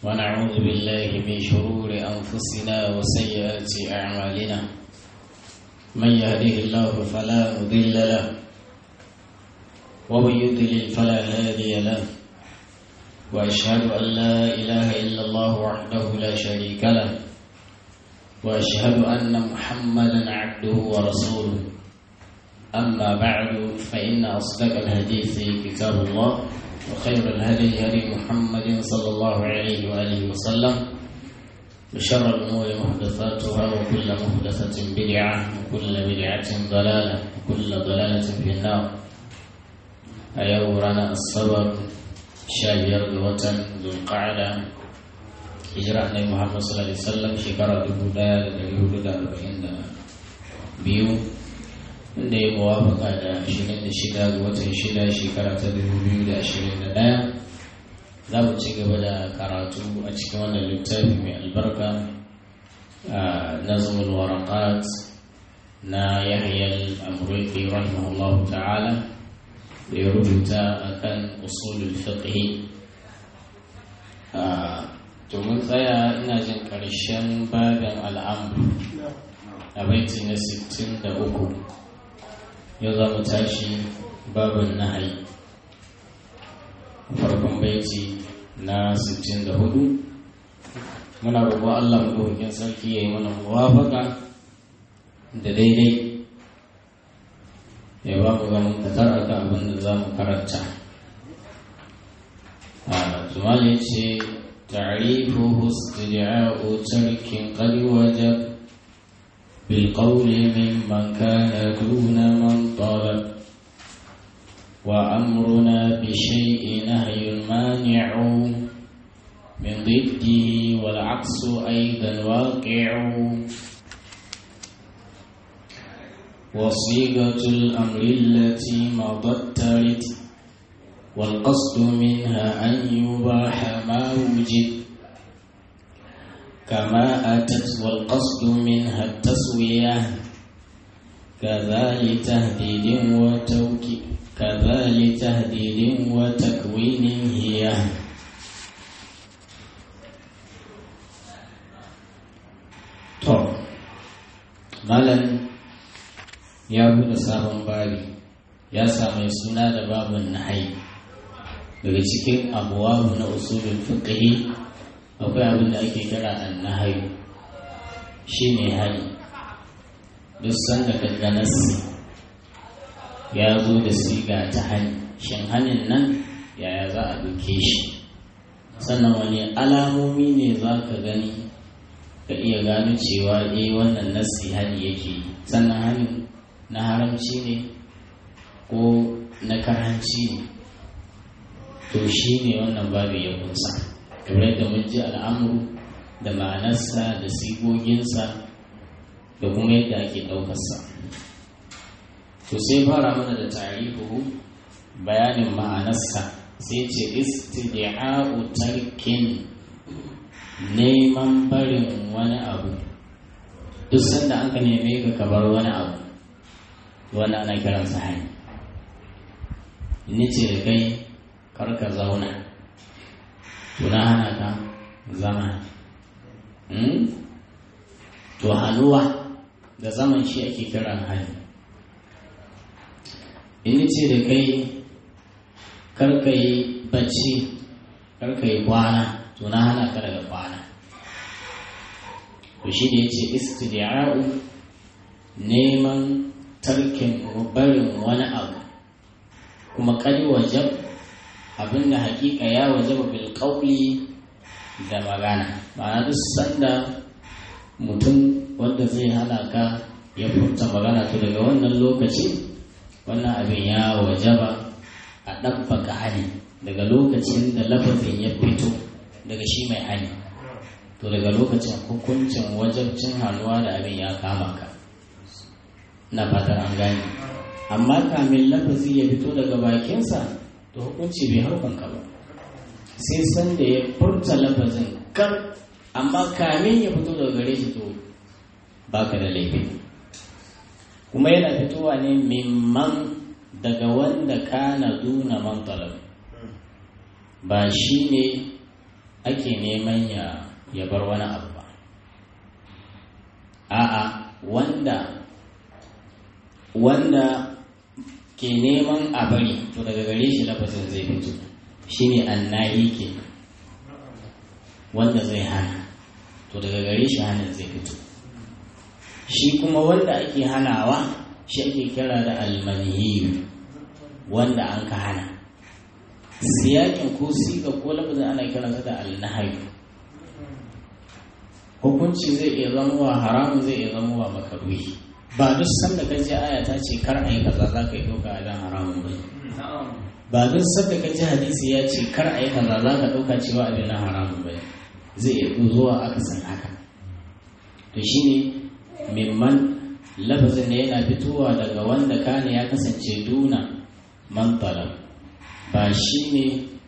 ونعوذ بالله من شرور أنفسنا وسيئات أعمالنا من يهده الله فلا مضل له ومن يضلل فلا هادي له وأشهد أن لا إله إلا الله وحده لا شريك له وأشهد أن محمدا عبده ورسوله أما بعد فإن أصدق الحديث كتاب الله وخير الهدي هدي محمد صلى الله عليه وآله وسلم وشر الأمور محدثاتها وكل محدثة بدعة وكل بدعة ضلالة وكل ضلالة في النار أيورانا الصبر شابير الوطن ذو القعدة hijira annabi Muhammad sallallahu alaihi wasallam shekara dubu ɗaya da ɗari hudu da arba'in da biyu inda ya muwafaka da ashirin da shida ga watan shida shekara ta dubu biyu da ashirin da ɗaya za mu ci gaba da karatu a cikin wannan littafi mai albarka nazmul waraqat na yahya al-amriki rahimahullahu ta'ala da ya rubuta akan usulul fiqh domin tsaya ina jin ƙarshen babin al'amur a baiti na 63 yau za mu tashi babin nahayi farkon baiti na 64 muna roƙo Allah maɗaukakin sarki ya yi mana muwafaka da daidai ya ba mu ganin katar akan abin da za mu karanta a tumali ce تعريفه استدعاء ترك قد وجب بالقول ممن كان دون من طلب وأمرنا بشيء نهي مانع من ضده والعكس أيضا واقع وصيغة الأمر التي مضت ترد والقصد منها أن يباح ما وجد كما أتت والقصد منها التسوية كذا لتهديد وتوكيد كذا لتهديد وتكوين هي طب مالا يا bude sabon babi ya samu suna da babun nahayi daga cikin abuwabu na usulul fiqhi akwai abin da ake kira annahayu shine hali duk sanda ka ga nassi ya zo da siga ta hali shin halin nan yaya za a duke shi sannan wani alamomi ne za ka gani ka iya gano cewa eh wannan nassi hali yake sannan halin na haramci ne ko na karhanci ne to shi ne wannan babu ya kunsa kamar yadda mun ji al'amuru da ma'anarsa da sigoginsa da kuma yadda ake ɗaukarsa to sai fara mana da tarihu bayanin ma'anarsa sai ce istidi'a'u tarkin neman barin wani abu duk sanda an ka neme ka kabar wani abu wani ana kiransa hanyar ni ce da kai karka zauna tuna hana ka zama to hannuwa da zaman shi ake kiran hali in ce da kai karka yi bacci karka yi kwana tuna hana ka daga kwana to shi da ya ce istidiya'u neman tarkin barin wani abu kuma kari wajab abinda hakika ya wajaba bil qawli da magana ma'ana duk sanda mutum wanda zai halaka ya furta magana to daga wannan lokaci wannan abin ya wajaba a ɗabbaka hali daga lokacin da lafazin ya fito daga shi mai hali to daga lokacin hukuncin wajabcin hannuwa da abin ya kama ka na fatar an gane amma kamin lafazi ya fito daga bakinsa to hukunci bai harkanka ba sai san da ya furta lafazin kar amma kamin ya fito daga gare shi to baka da laifi kuma yana fitowa ne mimman daga wanda kana duna man talab ba shi ne ake neman ya ya bar wani abu ba a'a wanda wanda ke neman a bari to daga gare shi lafazin zai fito shine annahi ke wanda zai hana to daga gare shi hannun zai fito shi kuma wanda ake hanawa shi ake kira da almaniyu wanda an ka hana siyakin ko siga ko lafazin ana kiransa da alnahayu hukunci zai iya zamowa haramun zai iya zamowa makaruhi ba duk sanda ka ji aya ta ce kar a yi kaza za ka yi ɗauka abin haramun ba ba duk sanda ka ji hadisi ya ce kar a yi kaza za ka ɗauka cewa abin na haramun ba zai iya zuwa aka san haka to shine mimman lafazin da yana fitowa daga wanda kane ya kasance duna man ba shi ne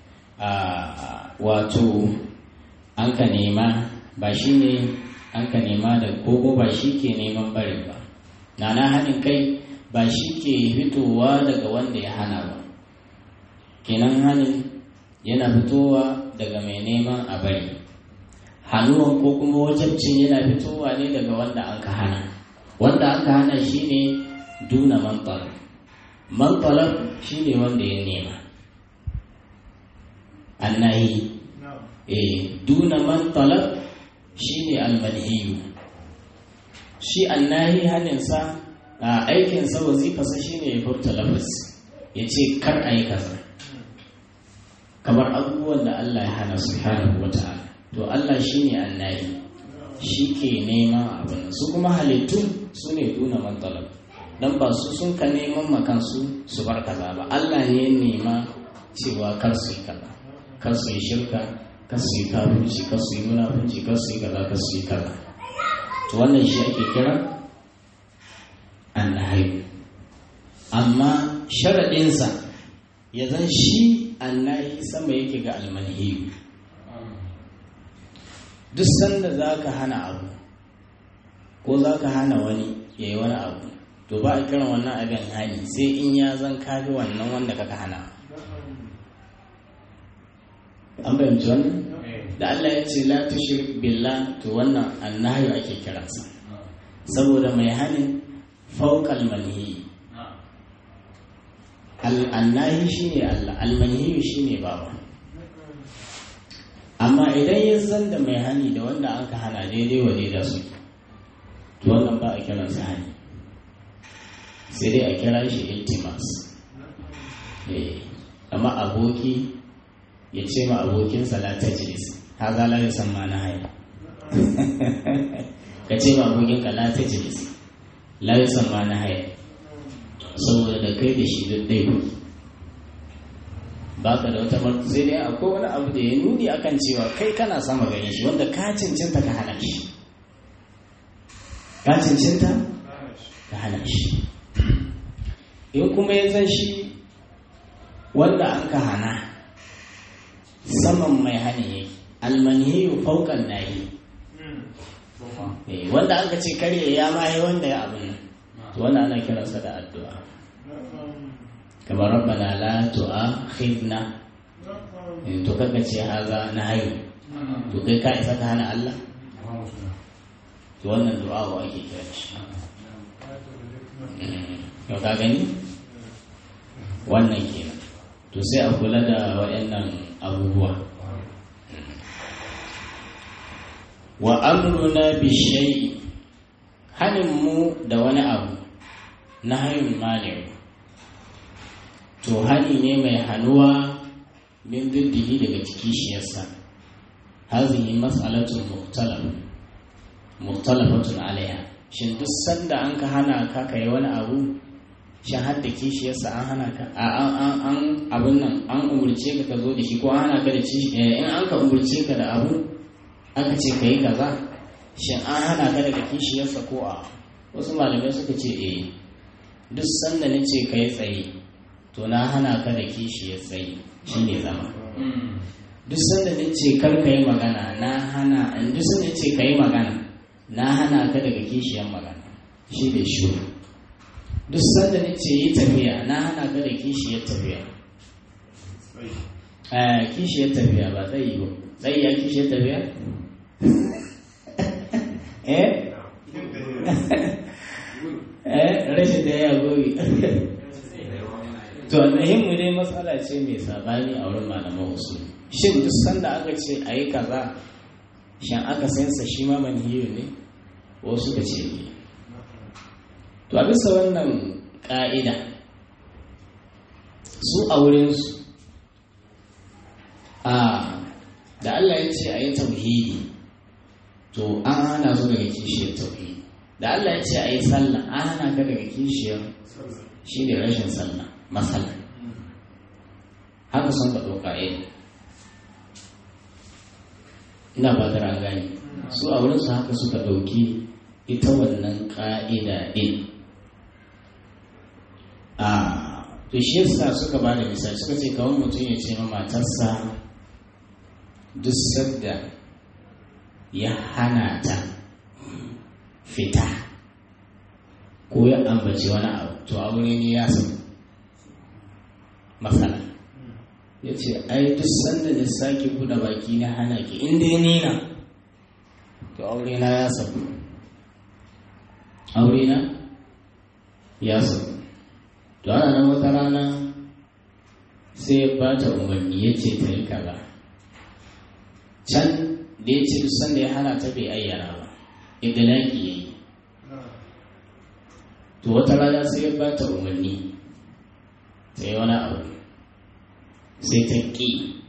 wato an ka nema ba shi ne an ka nema da kogo ba shi ke neman barin ba nana hanin kai ba shi ke fitowa daga wanda ya hana ba kenan hanin yana fitowa daga mai neman a bari hannuwan ko kuma wajabcin yana fitowa ne daga wanda an ka hana wanda an ka hana shi ne duna mantalar mantalar shi ne wanda ya nema annahi eh duna mantalar shi ne almanhiyu shi annahi haninsa a aikinsa wazifarsa shi ne ya furta lafaz ya ce kar a yi kaza kamar abubuwan da Allah ya hana subhanahu wa ta'ala to Allah shi ne annahi shi ke neman abin su kuma halittu su ne duna mantalar don ba su sun ka neman makansu su bar kaza ba Allah ne ya nema cewa kar su yi kaza kar su yi shirka kar su yi kafirci kar su yi munafunci kar su yi kaza kar su yi kaza to wannan shi ake kira annahi amma sharaɗinsa ya zan shi annahi sama yake ga almanhiyu duk sanda za ka hana abu ko za ka hana wani ya yi wani abu to ba a kiran wannan abin hani sai in ya zan kafi wannan wanda kaka hana an fahimci wannan da Allah ya ce la tushrik billah to wannan annahyu ake kiransa saboda mai hanin fawqal manhi al annahi shine Allah al manhi shine babu amma idan ya zan da mai hani da wanda an ka hana daidai wa da su to wannan ba a kiransa hani sai dai a kira shi iltimas amma aboki ya ce ma abokinsa la tajlis haza la yusamma na haya ka ce ma abokinka la tajlis la yusamma na haya saboda da kai da shi duk dai ba ka da wata martu sai dai akwai wani abu da ya nuni akan cewa kai kana sama gani shi wanda ka cancanta ka hana shi ka cancanta ka hana shi in kuma ya zan shi wanda an ka hana saman mai hani yake almanhiyu faukan nahi wanda aka ce karye ya mahi wanda ya abin nan to wanda ana kiransa da addu'a kamar rabbana la tu'akhidna to kaga ce haza na hayu to kai ka isa ka hana Allah to wannan du'a wa ake kira shi yau ka gani wannan kenan to sai a kula da waɗannan abubuwa wa amruna bi shay'i hanin mu da wani abu na hayun mali'u to hani ne mai hannuwa min diddihi daga ciki shi yasa hazihi mas'alatun mukhtalaf mukhtalafatun alaiha shin duk sanda an ka hana ka kai wani abu shin har da kishiyarsa an hana ka an abin nan an umurce ka ka zo da shi ko an hana ka da ci in an ka umurce ka da abu aka ce ka yi kaza shin an hana ka daga kishiyarsa ko a wasu malamai suka ce eh duk sanda na ce ka yi tsaye to na hana ka da kishiyar tsaye shi ne zama duk sanda na ce kar ka yi magana na hana duk sanda na ce ka yi magana na hana ka daga kishiyar magana shi ne shuru duk sanda na ce yi tafiya na hana ka da kishiyar tafiya kishiyar tafiya ba tsayi ba tsayi ya kishiyar tafiya eh eh rashin da ya goyi to almuhimmu dai matsala ce mai sabani a wurin malaman usul shin duk sanda aka ce a yi kaza shan aka sansa shi ma manhiyu ne wasu ka ce ne to a bisa wannan ƙa'ida su a wurinsu a da Allah ya ce a yi tauhidi to an hana su daga kishiyar tauhidi da Allah ya ce a yi sallah an hana ka daga kishiyar shi ne rashin sallah matsala haka sun ka ɗauka yin ina ba da gani su a wurinsu haka suka ɗauki ita wannan ƙa'ida ɗin a to shi yasa suka ba da misali suka ce kawai mutum ya ce ma matarsa duk sadda ya hana ta fita ko ya ambaci wani abu to aure ne ya samu matsala ya ce ai duk sanda da sake buɗe baki na hana ki inda ya nina to aure na ya samu aure na ya samu to ana nan wata rana sai ya bata umarni ya ce ta yi kaza can da ya ce duk sanda ya hana ta bai ayyana ba idilaki ya yi to wata rana sai ya bata umarni ta yi wani abu sai ta ƙi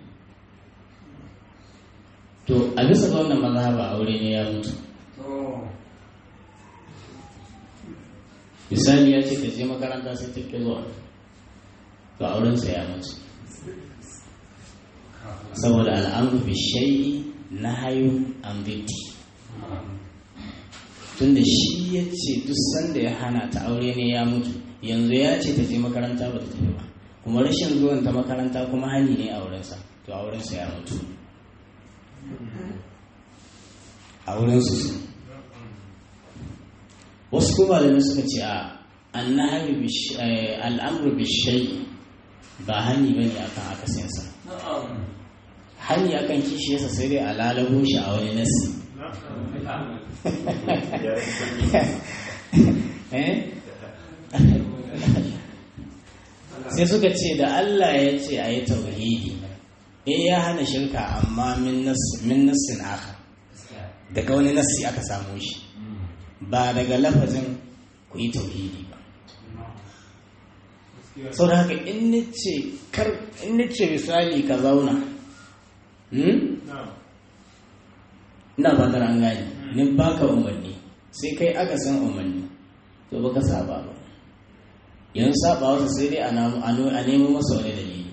to a bisa ga wannan mazhaba aure ne ya mutu misali ya ce ta je makaranta sai ta ƙi zuwa to aurensa ya mutu saboda al'amru bi shay'i nahayu an bitti tunda shi ya ce duk sanda ya hana ta aure ne ya mutu yanzu ya ce ta je makaranta ba ta tafi ba kuma rashin zuwan ta makaranta kuma hani ne a wurinsa to a wurinsa ya mutu a wurinsu su wasu kuma da suka ce a annahayu al'amru bi shay'i ba hani bane akan akasinsa hani akan kishiyarsa sai dai a lalabo shi a wani nasi sai suka ce da Allah ya ce a yi tauhidi eh ya hana shirka amma min nassin aka daga wani nassi aka samu shi ba daga lafazin ku yi tauhidi ba sau da haka in nice misali ka zauna ina ba da an gani nin baka umarni sai kai aka san umarni to baka saba ba yanzu saba wasu sai dai a nemo masa wani dalili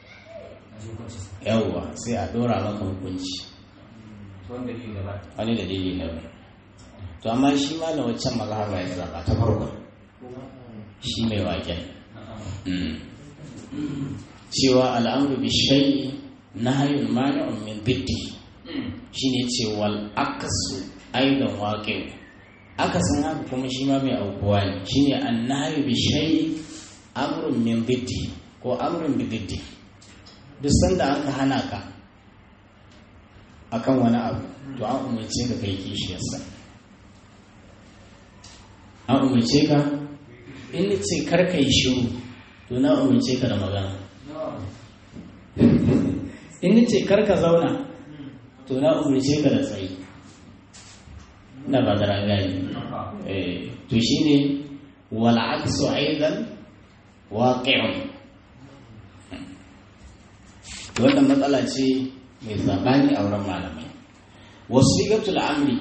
yawwa sai a dora maka hukunci wani dalili na bai to amma shi ma na waccan mazhaba ya zaba ta farko shi mai waken cewa al'amru bi shay'i nahyun mani'un min biddi shine ce wal akasu aidan waqi'u akasin haka kuma shi ma mai aukuwa ne shine annahyu bi shay'i amrun min biddi ko amrun bi biddi duk sanda aka hana ka akan wani abu to an umarce ka kai kishiyarsa an umarce ka in ce kar ka yi shiru to na umarce ka da magana in ce kar ka zauna to na umarce ka da tsayi na ba da rangani to shine wal aksu aidan waqi'un wannan matsala ce mai sabani a wurin malamai wasiqatul amri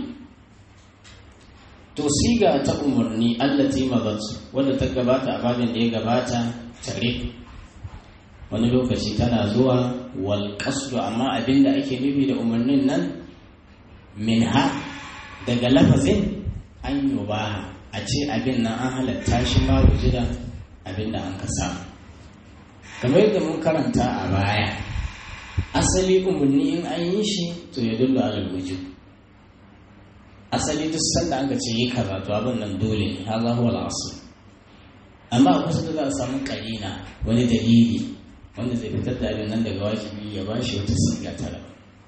to siga ta umarni allati magat wanda ta gabata a babin da ya gabata tare wani lokaci tana zuwa wal qasdu amma abinda ake nufi da umarnin nan minha daga lafazin an yi ba a ce abin nan an halatta shi ma wujida abin da an ka samu kamar yadda mun karanta a baya asali umarni in an yi shi to ya dullu alal wujud asali duk sanda an ka ce yi kaza to abin nan dole ne haza huwa al amma a kusa da za a samu karina wani dalili wanda zai fitar da abin nan daga wajibi ya ba shi wata siga ta daban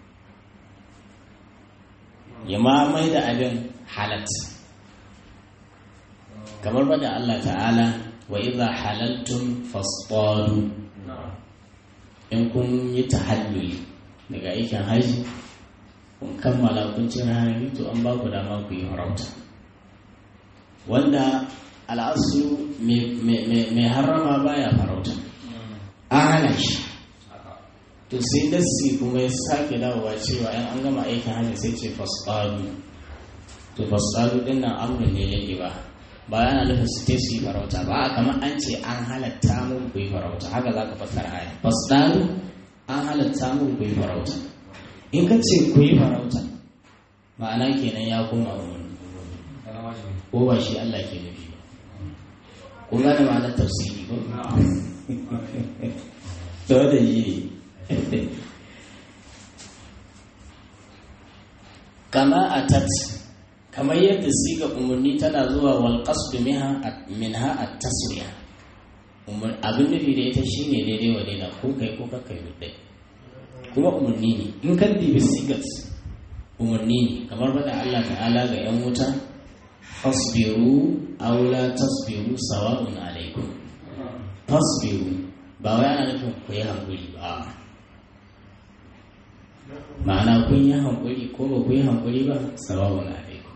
ya ma mai da abin halat kamar bada Allah ta'ala wa idza halaltum fasṭadu in kun yi tahalluli daga aikin haji kun kammala kun cin harami to an ba ku dama ku yi farauta wanda al'asu mai harama baya farauta an hana shi to sai dassi kuma ya sake dawowa cewa yan an gama aikin hajji sai ce fasfadu to fasfadu din nan amurin ne yake ba ba yana nufin su te su yi farauta ba a kamar an ce an halatta mun ku yi farauta haka za ka fassara aya fasfadu an halatta mun ku yi farauta in ka ce ku yi farauta ma'ana kenan ya koma umarni ko ba shi Allah ke nufi ba kun gane ma'anar tafsiri ko to da yi kama atat kamar yadda siga umarni tana zuwa wal qasdu minha at-taswiya abin nufi da ita shine daidai wa daidai ko kai ko kai dai kuma umarni ne in kan dibi sigat umarni ne kamar bada Allah ta'ala ga yan wuta fasbiru aw la tasbiru sawa'un alaikum fasbiru ba wai ana nufin ku yi hankuri ba ma'ana kun yi hankuri ko ba ku yi hankuri ba sawa'un alaikum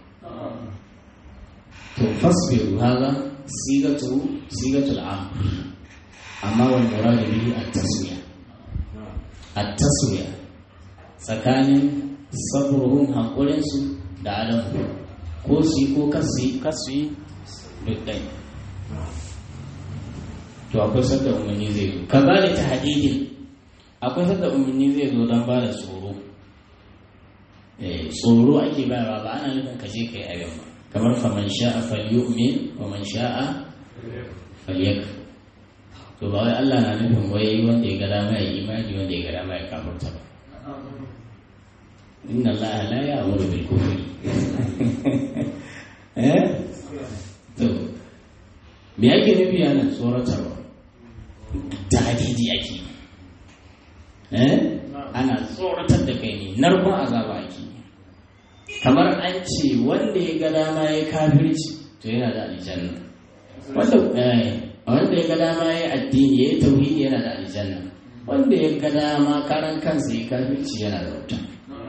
to fasbiru haza sigatu sigatul amr amma wal murad bihi at-taswiya at-taswiya tsakanin sabruhum hankurin su da adamu ko su yi ko kasu kasu yi duk ɗai to akwai sadda umarni zai zo ka ba da ta hadidin akwai sadda umarni zai zo don ba da tsoro tsoro ake bayarwa ba ana nufin ka je ka yi abin ba kamar faman sha'a falyu'min wa man sha'a falyak to ba wai Allah na nufin wai wanda ya ga dama ya imani wanda ya ga dama ya kafurta ba inna Allah la ya'muru bil kufri eh to me yake nufi yana tsoratarwa tahdidi ake eh ana tsoratar da kai ne narkon azaba ake kamar an ce wanda ya ga dama ya kafirci to yana da aljanna wanda wanda ya ga dama ya addini ya tauhidi yana da aljanna wanda ya ga dama karan kansa ya kafirci yana da wuta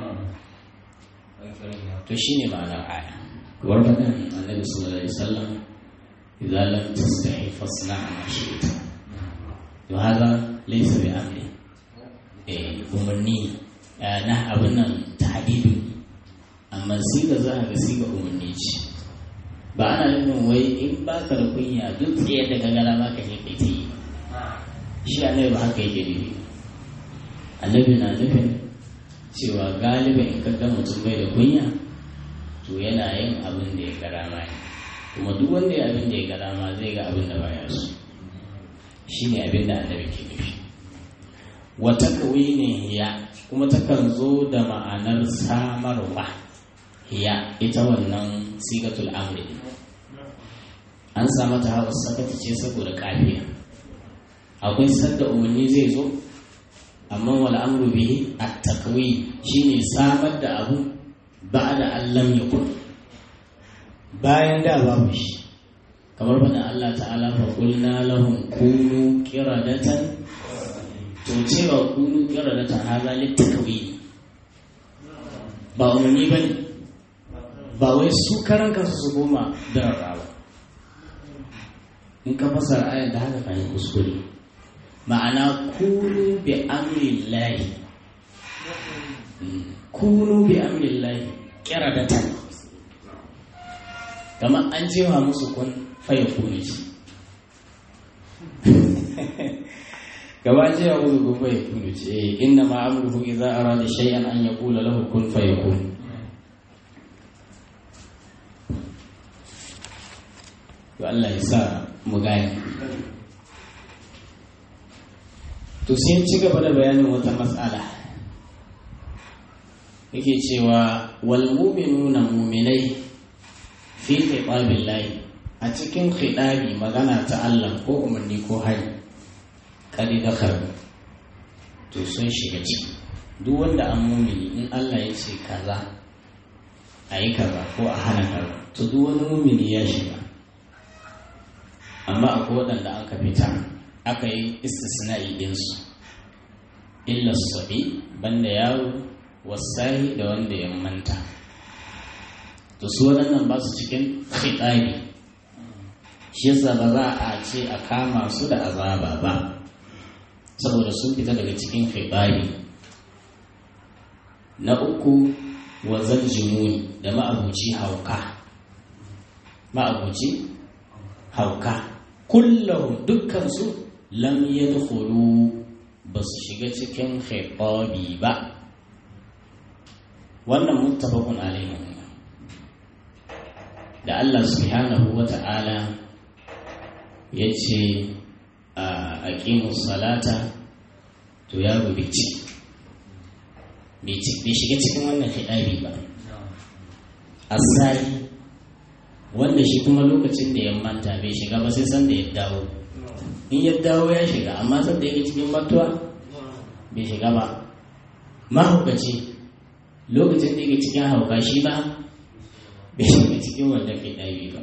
to shine ma'anar aya warfadan annabi sallallahu alaihi wasallam idza lam tastahi fasna' ma shi'ta to hada laysa bi amri eh umarni na abin nan tahdidu amma siga za ka ga siga umarni ce ba ana nufin wai in ba ka da kunya duk tsaye da gagara ma ka je kai ta yi shi annabi ba haka yake nufi annabi na nufin cewa galiba in ka ga mutum bai da kunya to yana yin abin da ya gara ma ne kuma duk wanda ya abin da ya gara ma zai ga abin da baya so shi ne abin da annabi ke nufi wata kawai ne hiya kuma takan zo da ma'anar samarwa hiya ita wannan sigatul amri an samu ta hawa sakata ce saboda kafiya akwai sadda umarni zai zo amma wal amru bihi at-takwi shine samar da abu ba'da an lam yakun bayan da babu shi kamar bada Allah ta'ala fa qulna lahum kunu qiradatan to cewa kunu qiradatan hadha litakwi ba umarni bane ba wai su karan kansu su goma da rarrawa in ka fasara ayar da haka kan yi kuskure ma'ana kunu bi amri lahi kunu bi amri lahi kiradatan kamar an jewa musu kun faya kuni shi gaba an jewa musu kun faya kuni shi inna ma amruhu idza arada shay'an an yaqula lahu kun fayakun to Allah ya sa mu gane to sai ci gaba da bayanin wata matsala yake cewa wal mu'minuna mu'minai fi khitabillahi a cikin khitabi magana ta Allah ko umarni ko hari kadi dakar to sun shiga ciki duk wanda an mumini in Allah ya ce kaza a yi kaza ko a hana kaza to duk wani mumini ya shiga amma akwai waɗanda aka fita aka yi istisna'i ɗinsu illa sabi banda yaro wasahi da wanda ya manta to su waɗannan ba su cikin fitsari shi yasa ba za a ce a kama su da azaba ba saboda sun fita daga cikin fitsari na uku wazan jimuni da ma'abuci hauka ma'abuci hauka kullum dukkansu lam yadkhulu ba su shiga cikin khitabi ba wannan muttafaqun alaihi da Allah subhanahu wa ta'ala ya ce a aqimus salata to ya rubuce bai shiga cikin wannan hidabi ba asali wanda shi kuma lokacin da ya manta bai shiga ba sai san da ya dawo in ya dawo ya shiga amma san da yake cikin mantuwa bai shiga ba mahaukaci lokacin da yake cikin hauka shi ba bai shiga cikin wanda hidabi ba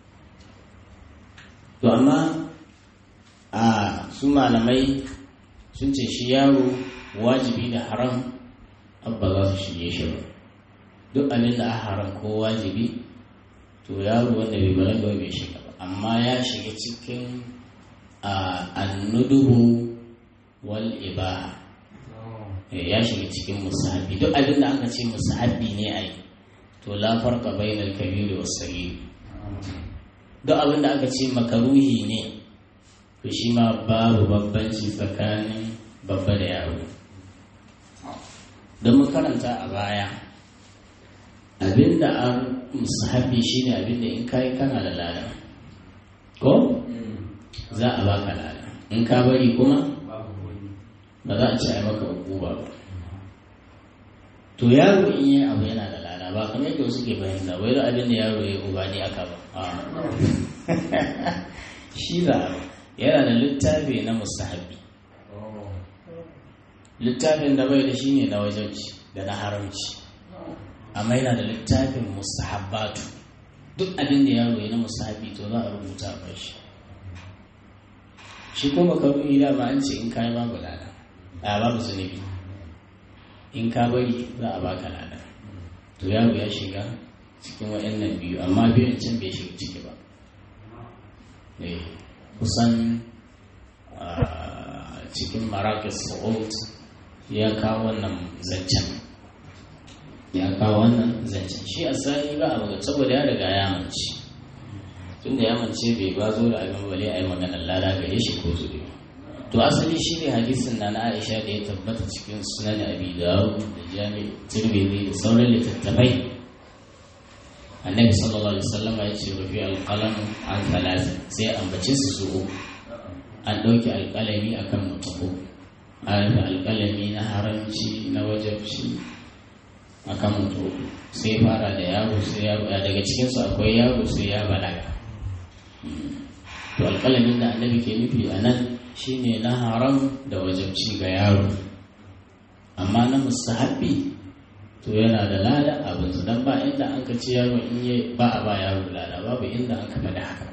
to amma a su malamai sun ce shi yaro wajibi da haram abba za su shige shi ba duk abin da a haram ko wajibi to yaro wanda bai balaga bai shiga ba amma ya shiga cikin annuduhu wal ibaha ya shiga cikin musahabi duk abin da aka ce musahabi ne a yi to la farqa bainal kabiri was saghir duk abin da aka ce makaruhi ne to shi ma babu babbanci tsakanin babba da yaro don mu karanta a baya abinda an musahabi shine abinda in kayi kana da lada ko za a baka lada in ka bari kuma ba za a ci a maka hukuma ba to yaro in yi abu yana da lada ba kamar yadda wasu ke fahimta wai da abin da yaro ya uba ne aka ba shi za a yana da littafi na musahabi littafin da bai da shi ne na wajenci da na haramci amma yana da littafin mustahabbatu duk abin da yaro ya na mustahabi to za a rubuta a shi shi kuma karuyi da ba an ce in kayi babu lada a babu zunubi in ka bari za a baka lada to yaro ya shiga cikin waɗannan biyu amma biyun can bai shiga ciki ba kusan cikin marakis sa'ud ya kawo wannan zancen ya kawo wannan zancen shi a sani ba a magana saboda ya riga ya mance tun da ya mance bai ba zo da abin bale a yi maganar lada gare shi ko zuri to asali shi ne hadisin na na aisha da ya tabbata cikin sunan abi dawud da jami'i tirmidhi da sauran littattafai annabi sallallahu alaihi wasallam ya ce rufi alqalam an thalath sai ambace su su an ɗauki alƙalami akan mutum an alƙalami na haramci na wajabci akan mutum sai fara da yaro sai yaro daga cikinsu akwai yaro sai ya balaga to alƙalamin da annabi ke nufi a nan shine na haram da wajabci ga yaro amma na musahabi to yana da lada abin su don ba inda an ka ci yaro in yi ba a ba yaro lada babu inda an ka faɗi haka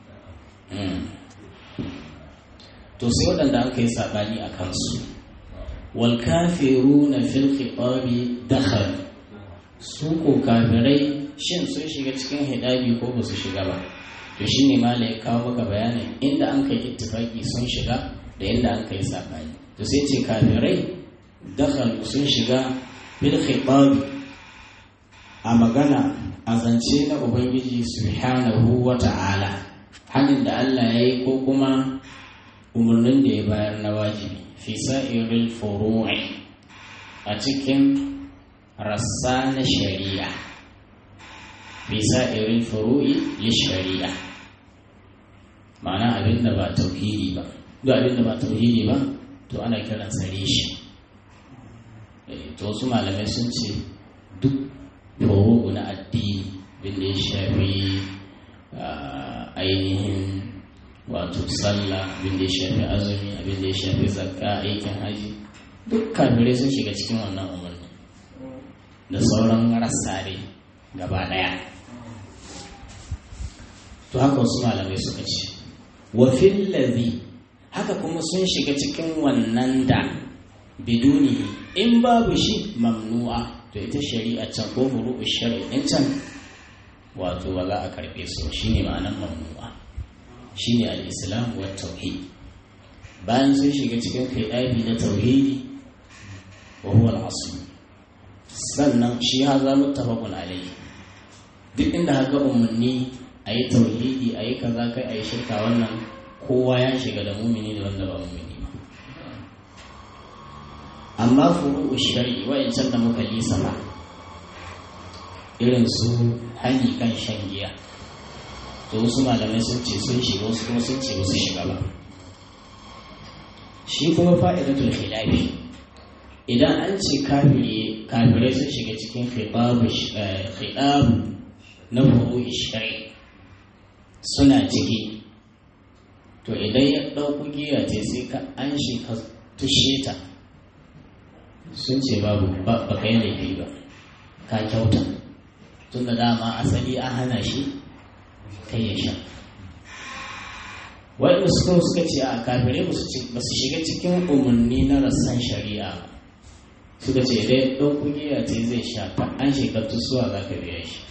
to sai waɗanda aka yi saɓani a kansu wal kafiruna fil khitabi dakhal su ko kafirai shin sun shiga cikin hidabi ko ba su shiga ba to shine mala ya kawo maka bayanin inda an kai ittifaki sun shiga da inda an kai saɓani to sai ce kafirai dakhal sun shiga fil khitabi a magana a zance na ubangiji subhanahu wa ta'ala hannun da Allah ya yi ko kuma umarnin da ya bayar na wajibi fi sa'iril furu'i a cikin rassa na shari'a fi sa'iril furu'i li shari'a ma'ana abin da ba tauhidi ba duk abin da ba tauhidi ba to ana kiran sare shi to wasu malamai sun ce duk furu'u na addini bin da ya shafi ainihin wato sallah abin da ya shafi azumi abin da ya shafi zakka aikin haji duk kafirai sun shiga cikin wannan umarni da sauran rassa dai gaba daya to haka wasu malamai suka ce wa ladhi haka kuma sun shiga cikin wannan da biduni in babu shi mamnu'a to ita shari'a can ko furu'u shari'in can wato ba za a karbe su shine ma'anar mamnu'a shine al-islam wa tauhid bayan sun shiga cikin kaidabi na tauhidi wa huwa al-asl sannan shi haza muttafaqun alayhi duk inda haka umarni a yi tauhidi a yi kaza kai a yi shirka wannan kowa ya shiga da mumini da wanda ba mumini ba amma furu'u shari'i wa'ancan da muka lisa ba irin su hani kan shan giya to wasu malamai sun ce sun shiga wasu kuma sun ce wasu shiga ba shi kuma fa'idatul khilafi idan an ce kafirai sun shiga cikin khidabu na furu'u shari'i suna ciki to idan ya ɗauku giya ce sai ka an shi ka tushe ta sun ce babu ba ka yi laifi ba ka kyauta tun da dama asali an hana shi kai ya sha wani suka suka ce a kafirai ba su shiga cikin umarni na rassan shari'a suka ce idan ya ɗauku giya ce zai sha ta an shi ka tusuwa za ka biya shi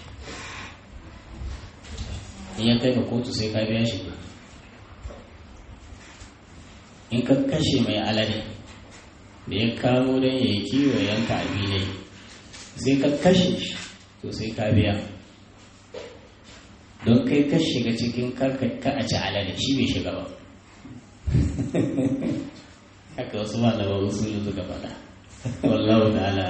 in ya kai ka kotu sai ka biya shi in ka kashe mai alade da ya kamo don ya yi kiwo yanka abinai sai ka kashe shi to sai ka biya don kai ka shiga cikin ka a ci alade shi bai shiga ba haka wasu ba da wasu su suka faɗa wallahu ta'ala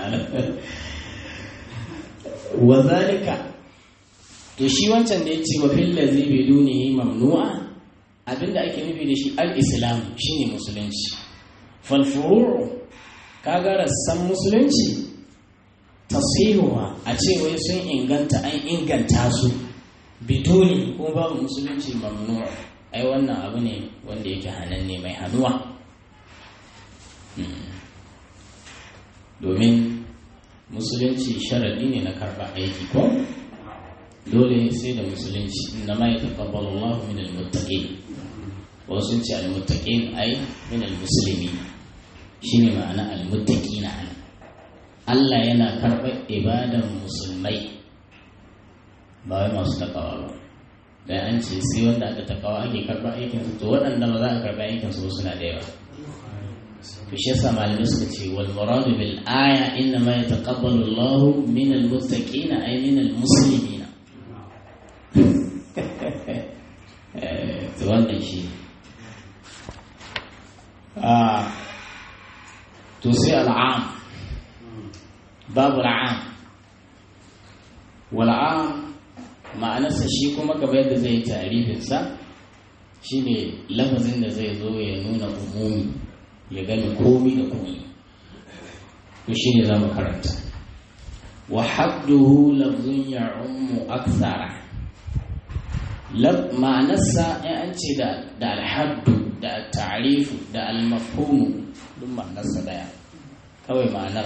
wa zalika to shi wancan da ya ce wa fil ladzi bidunihi mamnu'a abinda ake nufi da shi al-islam shine musulunci fal furu' kaga rassan musulunci tasihuwa a ce wai sun inganta an inganta su biduni ko babu musulunci mamnu'a ai wannan abu ne wanda yake hananne mai hannuwa domin musulunci sharadi ne na karɓa aiki ko dole sai da musulunci inna ma yataqabbalu Allahu min al-muttaqin wasu ce al-muttaqin ai min al-muslimin shine ma'ana al-muttaqin ana Allah yana karɓar ibadan musulmai ba wai masu takawa ba da an ce sai wanda aka takawa ake karɓar aikin su to waɗanda ba za a karɓar aikin su suna da yawa to shi yasa malamai suka ce wal muradu bil aya inna ma yataqabbalu Allahu min al-muttaqin ay min al-muslimin wannan shi to sai al'am babu al'am wal'am ma'anarsa shi kuma gaba yadda zai yi tarifinsa shi ne lafazin da zai zo ya nuna umumi ya gani komi da komi to shi ne za mu karanta wa hadduhu lafzun ya ummu aksara ma'anarsa in an ce da alhaddu da ta'arifu da almafhumu duk ma'anarsa daya kawai ma'anar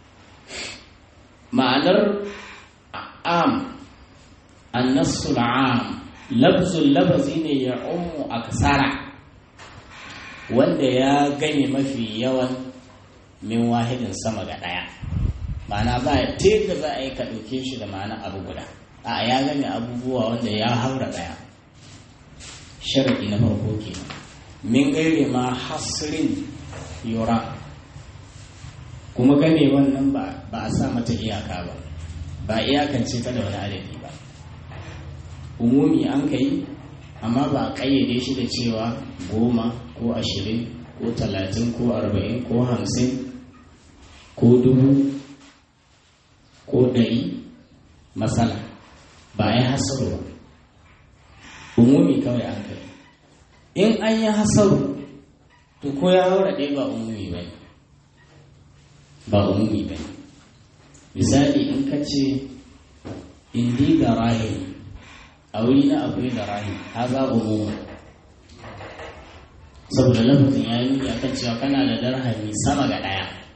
ma'anar am annasul am lafzul lafazi ne ya ummu aksara wanda ya gane mafi yawan min wahidin sama ga daya ma'ana ba ta da za a yi ka ɗauke shi da ma'ana abu guda a ya gane abubuwa wanda ya haura daya sharadi na farko ke min gaire ma hasirin yura kuma gane wannan ba a sa mata iyaka ba ba iyakance ta da wani adadi ba umumi an kai amma ba a ƙayyade shi da cewa goma ko ashirin ko talatin ko arba'in ko hamsin ko dubu ko ɗari matsala ba ya hasaru ba umumi kawai an kai in an yi hasaru to ko ya haura ɗaya ba umumi ba ne ba umumi ba ne misali in ka ce indi ga rahim a wuri na akwai da rahim ha za umumi saboda lafazin ya yi nuni akan cewa kana da darhami sama ga ɗaya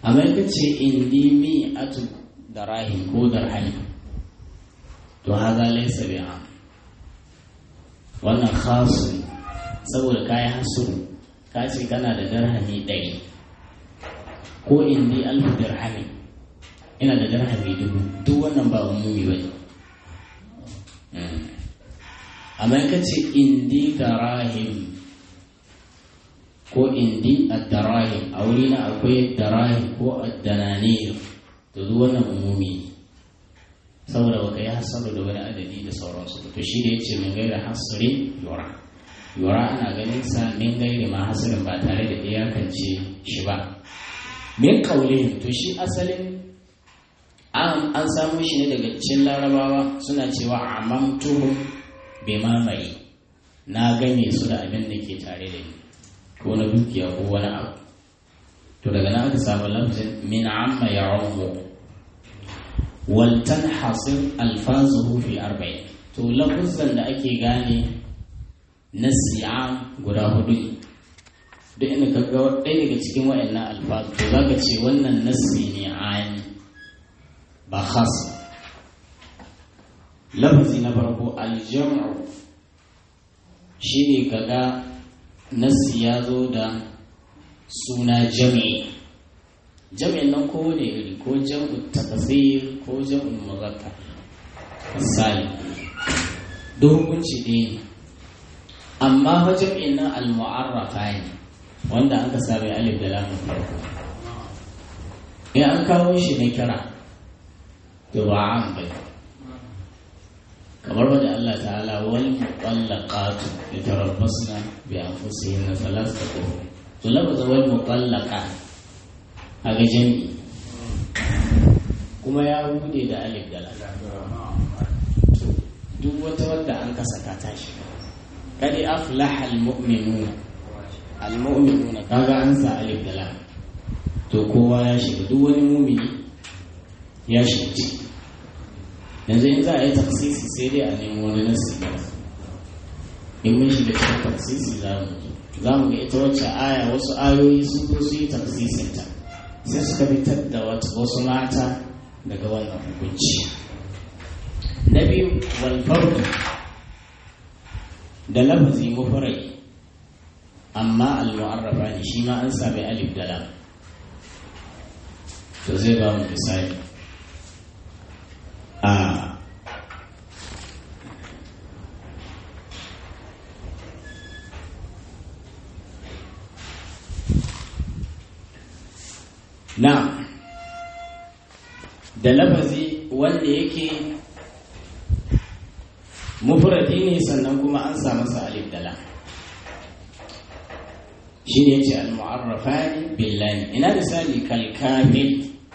amma ka ce indi mi'atu darahim ko darhami to haza laysa bi'a wannan khasu saboda kayi hasuru ka ce kana da darhami ɗari ko indi alfu dirhami ina da dirhami dubu duk wannan ba umumi ba ne amma ka ce indi darahim ko indi ad-darahim a wuri na akwai darahim ko ad-dananir to duk wannan umumi saboda baka yi hasaru da wani adadi da sauransu to shi da yace min gaira hasri yura yura ana ganin sa min gairi ma hasirin ba tare da iyakance shi ba min kaulihim to shi asalin an samu shi ne daga cikin larabawa suna cewa amamtuhum bi mamaye na game su da abin da ke tare da ni ko na dukiya ko wani abu to daga nan aka samu lafzin min amma ya waltan hasir alfazuhu fi arba'in to lafuzan da ake gane na siyam guda hudu duk inda ka ga ɗaya daga cikin wa'annan alfazu to za ka ce wannan nassi ne ani ba khas lafazi na farko aljam'u shi ne kaga nassi ya zo da suna jami'i jami'in nan ko ne iri ko jam'u tafsir ko jam'u muzakkar misali duk hukunci ɗaya ne amma fa jam'in nan al-mu'arrafa ne wanda aka sami alif da lamun farko in an kawo shi na kira to ba an bai kamar wadda Allah ta'ala wal muqallaqatu yatarabbasna bi anfusihinna thalathata qurun to labaza wal muqallaqat aga jami'i kuma ya bude da alif da lam duk wata wadda an kasa ka tashi kadi aflaha almu'minuna almu'minuna kaga an sa alif da lam to kowa ya shiga duk wani mumini ya shiga ciki yanzu in za a yi taksisi sai dai a nemi wani nasi ba in mun shiga cikin taksisi za mu za mu ga ita wacce aya wasu ayoyi sun zo su yi taksisinta sai suka fitar da wasu mata daga wannan hukunci na biyu walfardu da lafazi mufarai amma al-mu'arrafa ne shi ma an sami alif da lam to zai ba mu misali a na da lafazi wanda yake mufradi ne sannan kuma an sa masa alif da lam shi ne yace al-mu'arrafani billahi ina misali kal kafir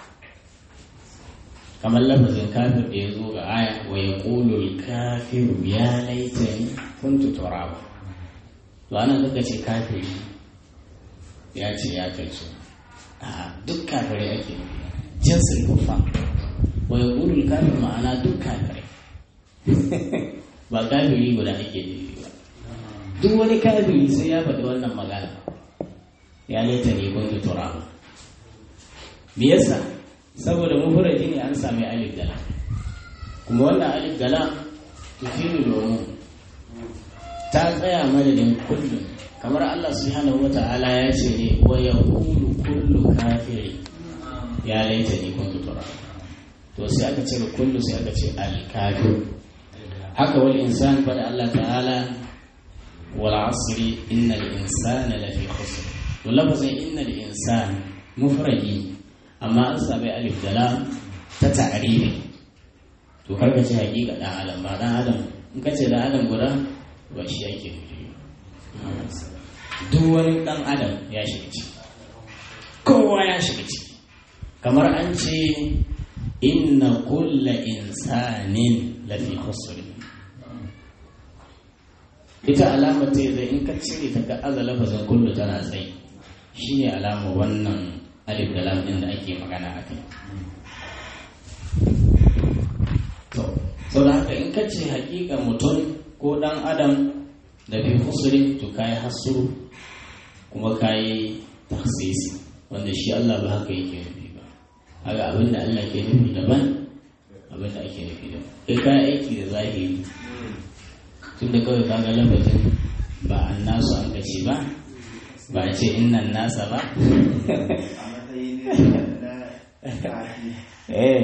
kamar lafazin kafir da ya zo ga aya wa yaqulu al-kafiru ya laitani kuntu turaba to ana kaka ce kafiri ya ce ya kai su a duk kafirai ake jinsin kufa wa yaqulu al-kafir ma'ana duk kafirai ba kafiri guda ake nufi ba duk wani kafiri sai ya faɗi wannan magana ya laita ne kun tura me yasa saboda mufradi ne an sami alif dala kuma wannan alif dala tufiru domin ta tsaya madadin kullum kamar Allah subhanahu wata'ala ya ce ne wa yaqulu kullu kafiri ya laita ne kun tura to sai aka ce kullu sai aka ce al kafir haka wal insan fada Allah ta'ala wal asri innal insana lafi khusr to lafazin innal insan mufradi amma an sami alif da lam ta ta'ribi to kar ka ce hakika dan adam ba dan adam in ka ce dan adam guda ba shi yake duk wani dan adam ya shiga ciki kowa ya shiga ciki kamar an ce inna kulla insanin lafi khusr ita alama ta zai in ka cire ta ga aza lafazin kullu tana tsayi shi ne alama wannan alif da lam din da ake magana a kai to sau da haka in ka ce hakika mutum ko dan adam da fi kusuri to kayi hasuru kuma kayi taksisi wanda shi Allah ba haka yake nufi aga abin da Allah ke nufi daban abin da ake nufi daban kai ka aiki da zahiri tun da kawai kaga lafazin ba an nasu an kace ba ba a ce innan nasa ba eh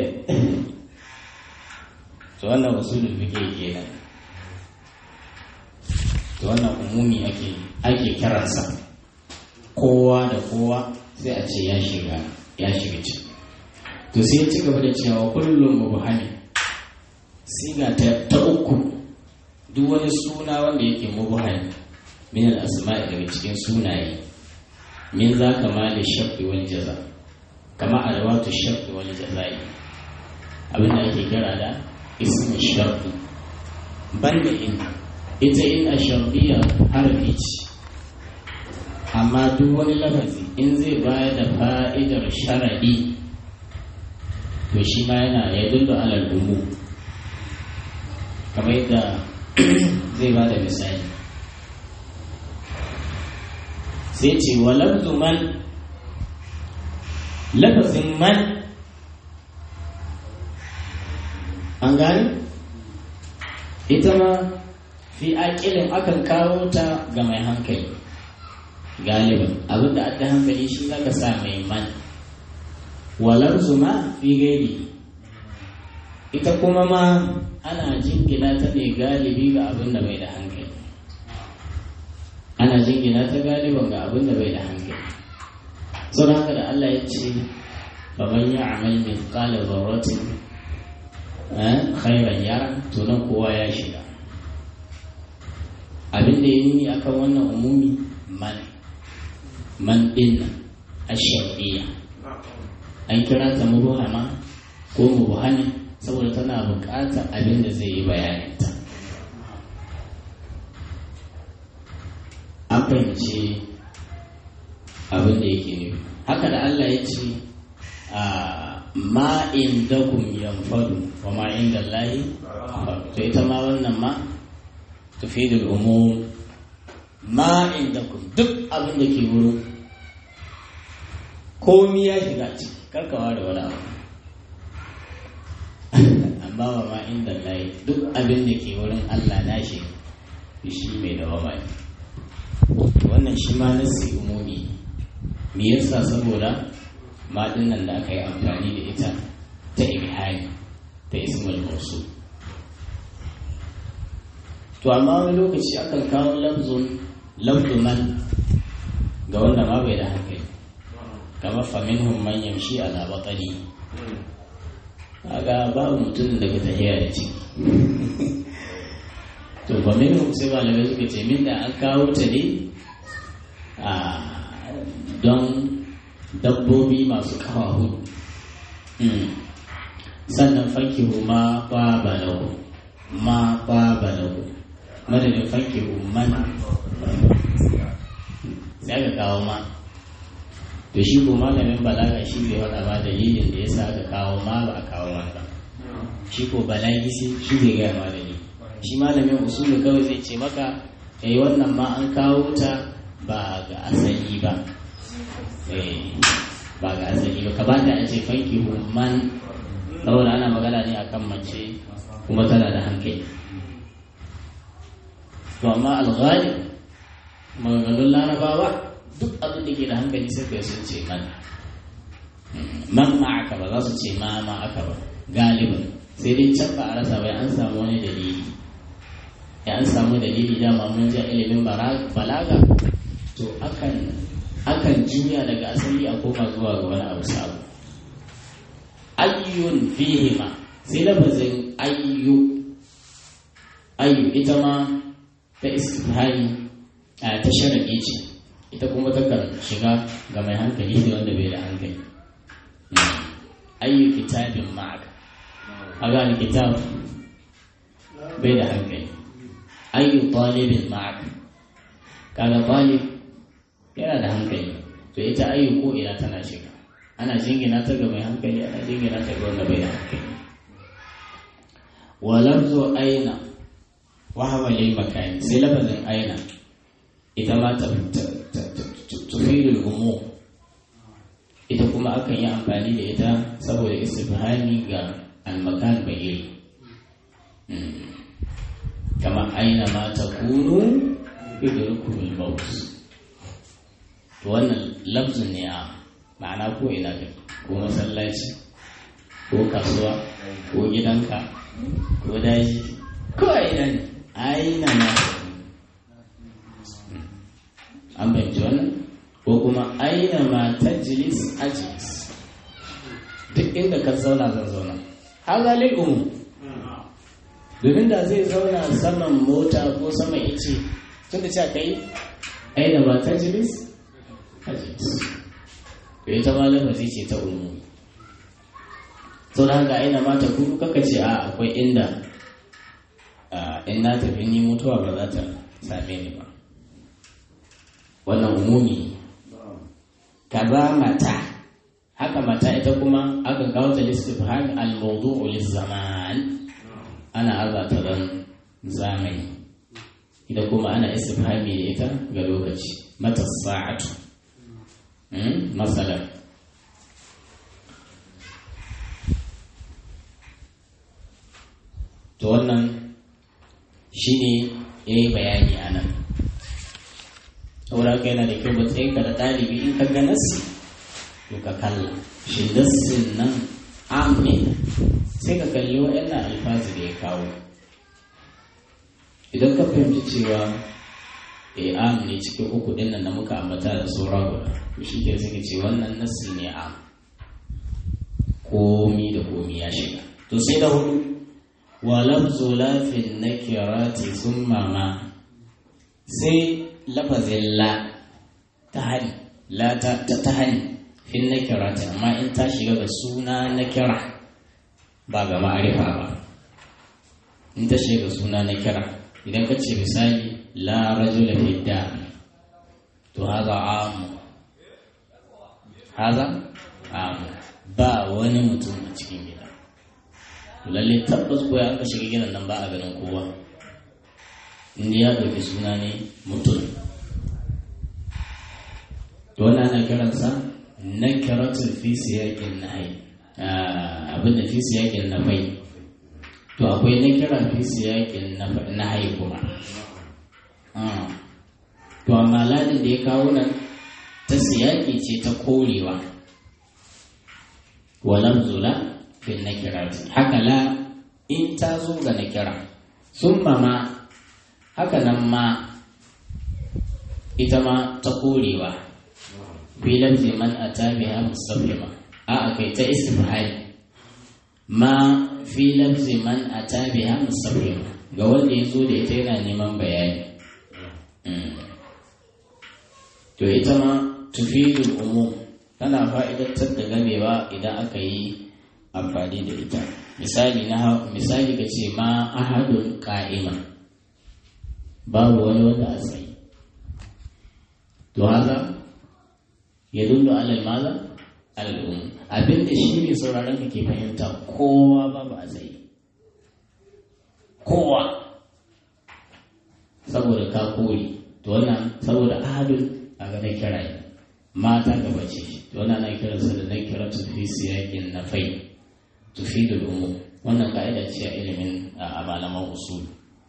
to wannan usulul fiqh kenan to wannan umumi ake ake kiransa kowa da kowa sai a ce ya shiga ya shiga ciki to sai ya ci gaba da cewa kullum mubhami siga ta, ta uku duk wani suna wanda yake mubhami min al-asma'i daga cikin sunaye min za kama da shafi wal jaza kama adawatu shafi wal jazai abin da ake kira da ismu sharfi banda in ita in a sharfiya harfi ce amma duk wani lafazi in zai bayar da fa'idar sharadi to shi ma yana ya dullu alal umu kamar yadda zai ba da misali sai ce wa lafzu man lafazin man an gani ita ma fi aƙilin akan kawo ta ga mai hankali galiban abinda adda hankali shi zaka sa mai man walar zuma fi gairi ita kuma ma ana jingina ta ne galibi ga abin da bai da hankali ana jingina ta galiban ga abin da bai da hankali sau haka da Allah ya ce baban ya amal min kala zarratin khairan yara to nan kowa ya shiga abin da ya nuni akan wannan umumi man man din ash-shar'iyya an kira ta mubuhama ko mubuhani saboda tana buƙatar abin da zai yi bayaninta an fahimci abin da yake nufi haka da Allah ya ce a ma indakum yanfadu wa ma inda Allahi to ita ma wannan ma tufidul umum ma indakum duk abin da ke wurin komi ya shiga ciki karkawa da wani abu amma ba ma inda layi duk abin da ke wurin Allah na shi shi mai dawama ne wannan shi ma nasi umumi me yasa saboda ma nan da aka yi amfani da ita ta ibhani ta ismul mawsul to amma wani lokaci akan kawo lafzun lafzu man ga wanda ma bai da hankali kamar faminhum man yamshi ala batani kaga babu mutum daga tahiya da ciki to faminhum sai malamai suka ce min da an kawo ta ne a don dabbobi masu kawa hudu sannan fankihu ma kwaba lahu ma kwaba lahu madadin fankihu man sai aka kawo ma to shi ko malamin balaga shi bai faɗa ma dalilin da ya sa aka kawo ma ba a kawo ma ba shi ko balagi shi bai gaya ma dalili shi malamin usulu kawai zai ce maka eh wannan ma an kawo ta ba ga asali ba eh ba ga asali ba kamata a ce fanki man saboda ana magana ne akan mace kuma tana da hankali to amma alghali maganganun larabawa duk abin da ke da hankali sai kai sun ce man man ma'aka ba za su ce ma ma'aka ba galiban sai dai can ba a rasa bai an samu wani dalili ya an samu dalili dama mun ji ilimin balaga to akan akan juya daga asali a koma zuwa ga wani abu sabo ayyun fihima sai lafazin ayyu ayyu ita ma ta istifhari a ta sharaɗi ce ita kuma takan shiga ga mai hankali da wanda bai da hankali ayyu kitabin ma'aka a gane kitab bai da hankali ayyu talibin ma'aka kaga talib yana da hankali to ita ayyu ko ina tana shiga ana jingina ta ga mai hankali ana jingina ta ga wanda bai da hankali wa lafzu aina wa hawa lil makani sai lafazin aina ita ma ta tufidul umum ita kuma akan yi amfani da ita saboda istifhami ga almakan bagiri kama aina ma ta kunu idrukumul maut to wannan lafzin ne a ma'ana ko ina kai ko masallaci ko kasuwa ko gidanka ko daji ko ina ne aina ma an fahimci wannan ko kuma aina ma tajlis ajlis duk inda ka zauna zan zauna haza lil umum domin da zai zauna saman mota ko saman ice tun da cewa kai aina ma tajlis ajlis to ita ma lafazi ce ta umu to da haka aina ma ta kudu kaka ce a akwai inda in na tafi ni mutuwa ba za ta same ni ba wannan umumi kaza mata haka mata ita kuma aka kawo ta listifham al-mawdu'u liz-zaman ana azata dan zamani ita kuma ana istifhami da ita ga lokaci mata sa'atu masalan to wannan shine yayi bayani anan saboda haka yana da kyau matsayin ka da ɗalibi in ka ga nassi to ka kalla shi nassin nan am ne sai ka kalli waɗannan alfazi da ya kawo idan ka fahimci cewa e am ne cikin uku ɗin nan da muka ambata da saura guda to shi ke suka ce wannan nassi ne am komi da komi ya shiga to sai da hudu wa lafzu lafin nakirati summa ma sai lafazin la ta hani la ta ta hani fin na kira ta amma in ta shiga ga suna na kira ba ga ma'arifa ba in ta shiga ga suna na kira idan ka ce misali la rajula fi da to haza amu haza amu ba wani mutum a cikin gida to lalle tabbas ko ya aka shiga gidan nan ba a ganin kowa inda ya ɗauki suna ne mutum to wani ana kiransa na kiratun fi siyakin na hai abinda fi siyakin na mai to akwai na kira fi siyakin na hai kuma to amma ladin da ya kawo nan ta siyaki ce ta korewa walam zula fi na kirati haka la in ta zo ga na kira sun mama haka nan ma ita ma ta korewa filan man a tabiha musamman a akai ta istifhari ma filan man a tabiha musamman ga wanda ya zo da ita yana neman bayani to ita ma tufidul umum tana fa'idantar da gamewa idan aka yi amfani da ita misali na misali ka ce ma ahadun ka'ima babu wani wanda a tsaye to haka ya dundu alal maza alal um abin da shi ne sauraron ka ke fahimta kowa babu a tsaye kowa saboda ka kore to wannan saboda ahadun a ga na kira ne mata gaba ce to wannan na kiransa da na kira tufi siyakin na fai tufi da umu wannan ka'ida ce a ilimin a malaman usul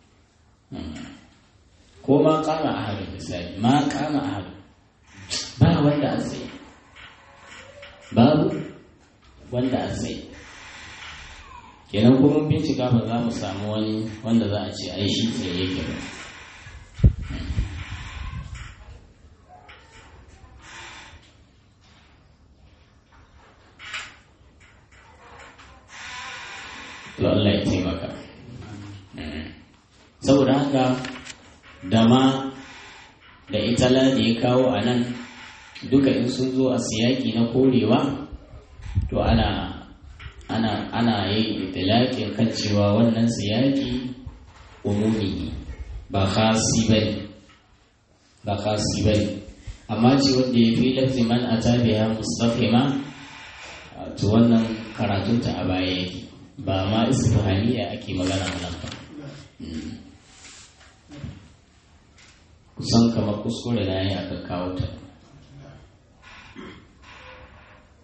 ko ma kama a harin misali ma kama a harin ba wanda a tsaye babu wanda a tsaye kenan kuma bincika ba za mu samu wani wanda za a ce ai shi tsaye yake ba to Allah ya taimaka saboda haka da ma da itala da ya kawo a nan duka in sun zo a siyaki na korewa to ana ana ana yin itilakin kan cewa wannan siyaki umumi ba khasi bane ba khasi bane amma ce wanda ya fi lafi man a tabiya mustafima to wannan karatunta a baya yake ba ma istifhamiya ake magana nan ba kusan kamar kuskure na yi aka kawo ta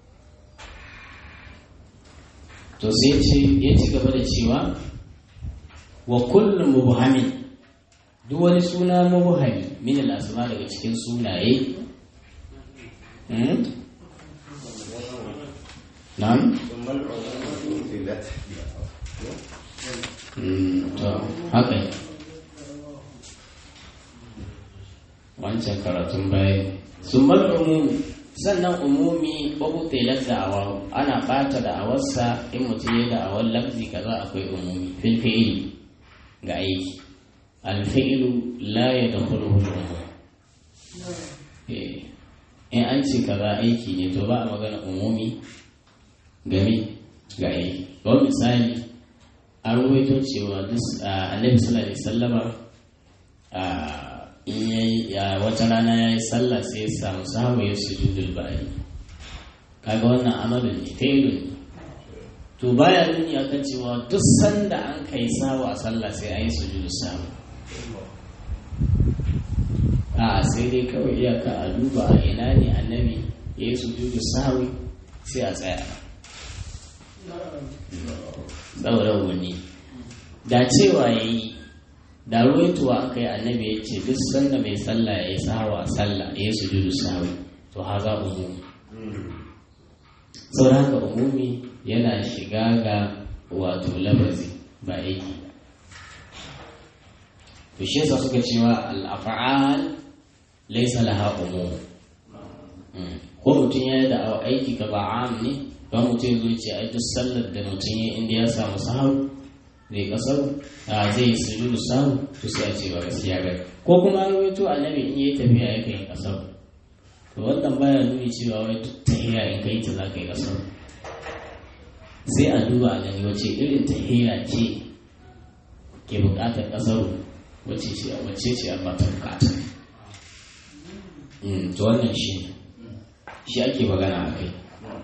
to sai ya ci gaba da cewa wa kullum mubhamin duk wani suna mubhami min al-asma daga cikin sunaye na'am to haka wancan karatun baya sun bar umumi sannan umumi babu telar da'awa ana bata da'awarsa in mutum ya da'awar lafzi kaza akwai umumi fil fi'ili ga aiki alfi'ilu la ya da hulhul in an ce kaza aiki ne to ba a magana umumi game ga aiki ba misali an ruwaito cewa annabi sallallahu alaihi sallama in yayi wata rana ya yi sallah sai ya samu sahabu ya sujudul bayi kaga wannan amalin ne failun ne to baya nuni akan cewa duk sanda an kai sawa a sallah sai an yi sujudu samu a sai dai kawai iyaka a duba a ina ne annabi ya yi sujudu sawi sai a tsaya saboda wani da cewa ya yi da ruwaituwa aka yi annabi ya ce duk sanda mai sallah ya yi sawa a sallah ya yi sujudu sawi to haza umumi sau haka umumi yana shiga ga wato lafazi ba aiki to shi yasa suka cewa al-af'al laysa laha umum ko mutum ya yi da aiki ka ba am ne ba mutum ya ce ai duk sallar da mutum ya inda ya samu sahabu zai kasar a zai yi sujudu sahu to sai a ce ba gaskiya ba ko kuma an rawaito annabi in yi tafiya ya kai kasar to wannan baya nuni cewa wai duk tahiya in kai ta za ka yi kasar sai a duba a gani wace irin tahiya ce ke bukatar kasar wace ce wace ce a bata bukata to wannan shi shi ake magana a kai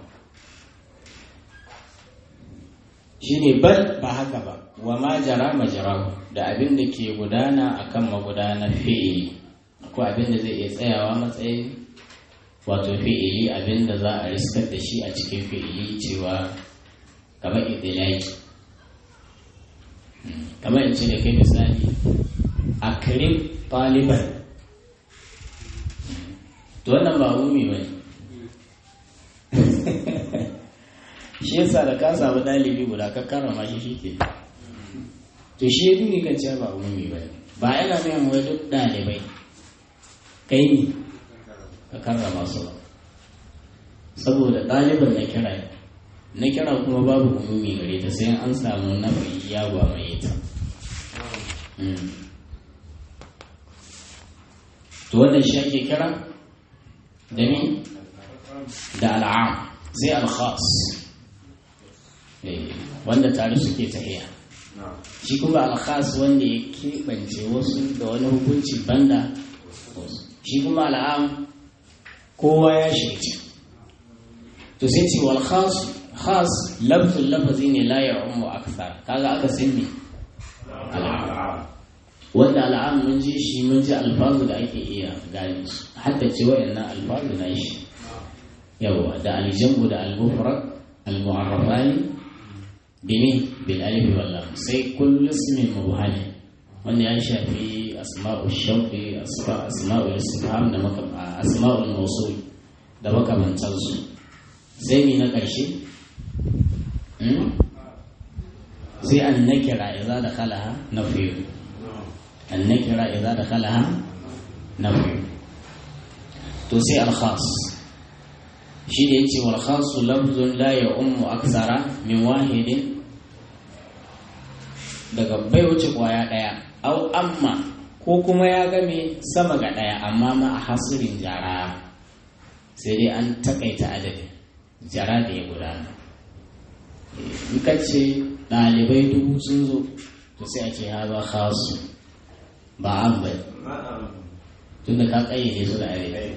shi ne bal ba haka ba wa ma jara majarahu da abin da ke gudana akan magudanar fi'ili ko abin da zai iya tsayawa matsayin wato fi'ili abin da za a riskar da shi a cikin fi'ili cewa kamar idilaki kamar in ce da kai misali a kirim ɗaliban to wannan ba umi ba ne shi yasa da ka samu ɗalibi guda ka karrama shi shi ke to shi ya duni kan cewa ba umi ba ne ba yana nuna wai duk ɗalibai kai ne ka karrama su ba saboda ɗaliban na kira na kira kuma babu umumi gare ta sai an samu nafi ya gwamaye ta to wannan shi ake kira da ni da al'am sai al-khas wanda tare suke tahiya shi kuma al-khas wanda ya keɓance wasu da wani hukunci banda shi kuma al'am kowa ya shirci to sai ce wal khas khas lafzul lafazi ne la ya'ummu akthar kaga aka sinni al'am wanda al'am mun ji shi mun ji alfazu da ake iya gane su hadda ce wayannan alfazu na shi yawa da aljamu da al-mufrad al-mu'arrafani bimi bil alif wal lam sai kullu ismin mubhali wanda ya shafi asma'u shauqi asma'u istifham da maka asma'ul mawsul da makamantan su sai ni na karshe sai an nakira idza dakhalaha nafiyu an nakira idza dakhalaha nafiyu to sai al khas shi da yace wal khasu lafzun la ya ummu aksara min wahidin daga bai wuce kwaya daya au amma ko kuma ya game sama ga daya amma ma a hasirin jara sai dai an takaita adadin jara da ya gudana in ka ce ɗalibai dubu sun zo to sai a ce haza khasu ba an bai tunda ka kayyade su da adadin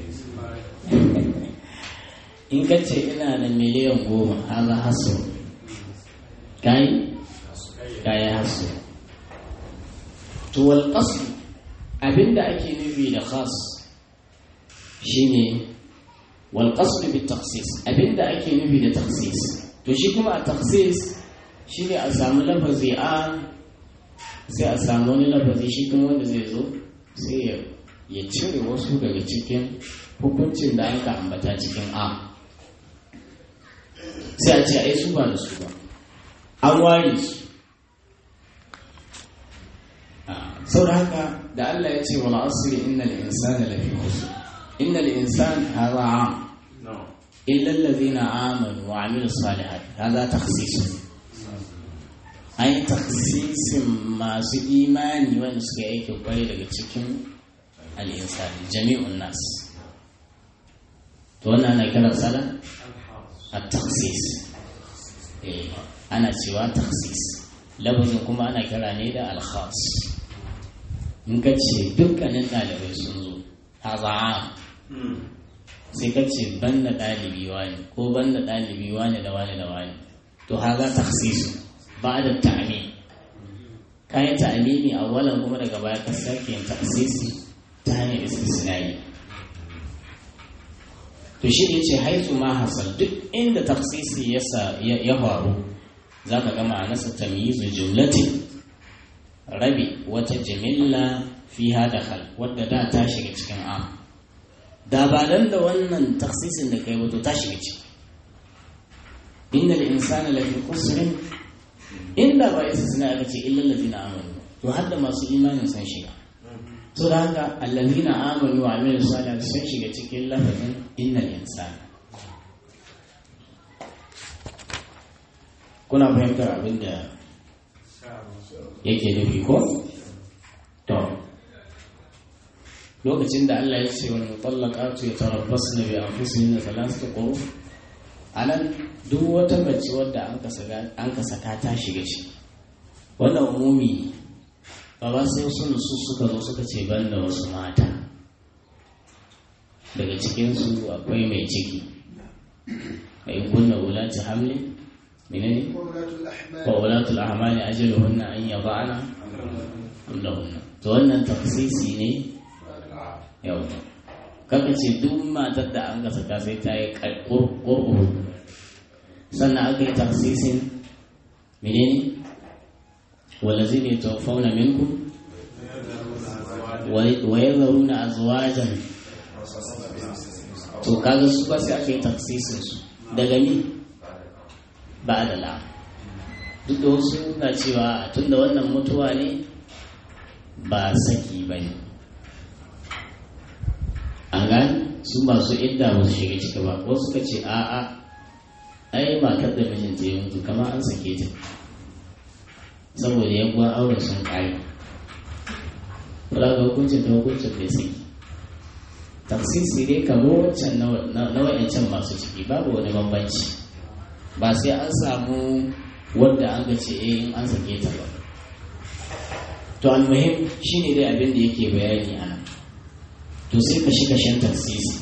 in ka ce ina da miliyan goma haza hasu kai kai hasu to wal qasd abinda ake nufi da khas shine wal qasd bi takhsis abinda ake nufi da takhsis to shi kuma a takhsis shi ne a samu lafazi a sai a samu wani lafazi shi kuma wanda zai zo sai ya cire wasu daga cikin hukuncin da aka ambata cikin a sai a ce ai su ba da su ba an ware su sau da haka da Allah ya ce wal asri innal insana lafi khusr innal insana hadha am illa alladhina amanu wa amilus salihat hadha takhsisun ai taksisin masu imani wanda suka yi aikin kwarai daga cikin al'insani jami'un nas to wannan ana kiran sana a taksis ana cewa taksis labazin kuma ana kira ne da alkhas in ka ce dukkanin ɗalibai sun zo haza'a sai ka ce ban da ɗalibi wani ko ban da ɗalibi wani da wani da wani to haza taksisu ba da ta'ami kayan ta'amimi a walan kuma daga baya ka sake yin taksisi ta hanyar istisnai to shi ne ce haisu ma hasal duk inda taksisi ya faru za ka gama a nasa tamyizu jumlatin rabi wata jimilla fi hada hal wadda da ta shiga cikin am da ba dan da wannan taksisin da kai wato ta shiga ciki inda da insana lafi kusrin inda ba isa suna aka ce illal ladina amanu to har da masu imanin sun shiga to da haka allazina amanu wa amilu salih sun shiga cikin lafazin innal insana kuna fahimtar abin da yake nufi ko to lokacin da Allah ya ce wal mutallaqatu yatarabbasna bi anfusihinna thalathata quru anan duk wata mace wadda an ka saka ta shiga ciki wannan umumi ba ba sai sun su suka zo suka ce ban da wasu mata daga cikinsu akwai mai ciki a in kunna wulati hamli menene wa wulatul ahmali ajaluhunna an yada'na amlahunna to wannan tafsisi ne yau kaka ce duk matar da an gasa ta sai ta yi ƙurƙuru sannan aka yi tafsisin menene wala zai ne tafauna minku wa ya zaru na azwajan to kaga su ba sai aka yi tafsisin su daga ni ba da la duk da wasu na cewa tun da wannan mutuwa ne ba saki ba ne an gani su masu idda ba su shiga ciki ba wasu ka ce a'a ai matar da mijinta ya mutu kamar an sake ta saboda yabuwa auren sun kare kula ga hukuncin ta hukuncin bai saki tafsisi dai kamar wancan na wa'ancan masu ciki babu wani bambanci ba sai an samu wanda an ga ce in an sake ta ba to almuhim shine dai abin da yake bayani a nan to sai ka shi kashen taksisi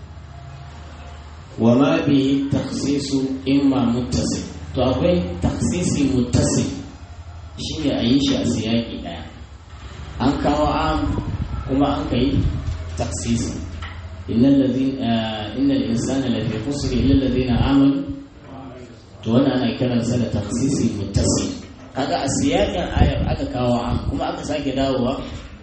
wa ma bi taksisu imma muttasil to akwai taksisi muttasil shine a yi shi a siyaki daya an kawo am kuma an kai taksisi innal ladina innal insana lafi khusr illa alladhina amanu to wannan ana kiransa da taksisi muttasil kaga a siyakin ayar aka kawo am kuma aka sake dawowa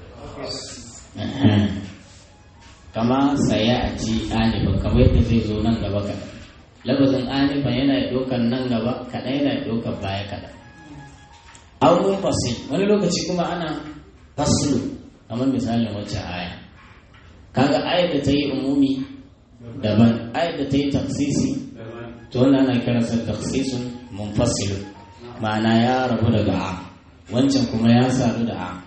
kama saya a ci anifan kamar yadda zai zo nan gaba kaɗan labazin anifan yana ɗaukar nan gaba kaɗan yana ɗaukar baya kaɗan aunin fasil wani lokaci kuma ana faslu kamar misalin wacce aya kaga ayar da ta yi umumi daban ayar da ta yi tafsisi to wannan ana kiransa tafsisun munfasil ma'ana ya rabu daga a wancan kuma ya sadu da a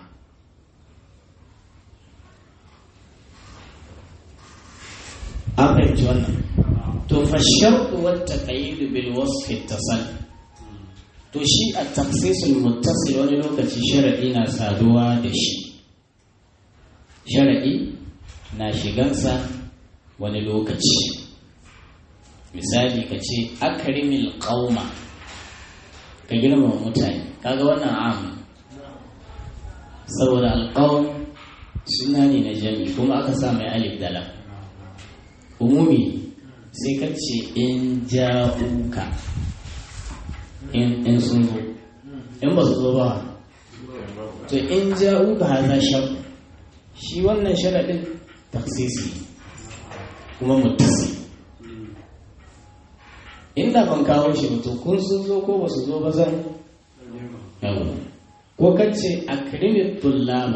an fahimci wannan to fa sharɗu wata ƙayyidu bil wasfi tasal to shi a tafsisul muttasil wani lokaci sharaɗi na saduwa da shi sharaɗi na shigansa wani lokaci misali ka ce akarimil qauma ka girmama mutane kaga wannan am saboda alƙawun suna ne na jami kuma aka sa mai alif da lam umumi sai ka ce in ja'uka in sun zo in ba su zo ba to in ja'uka haza shar shi wannan sharaɗin taksisi kuma mutasi inda ban kawo shi ba to kun sun zo ko ba su zo ba zan yawo ko kace akrimin tullama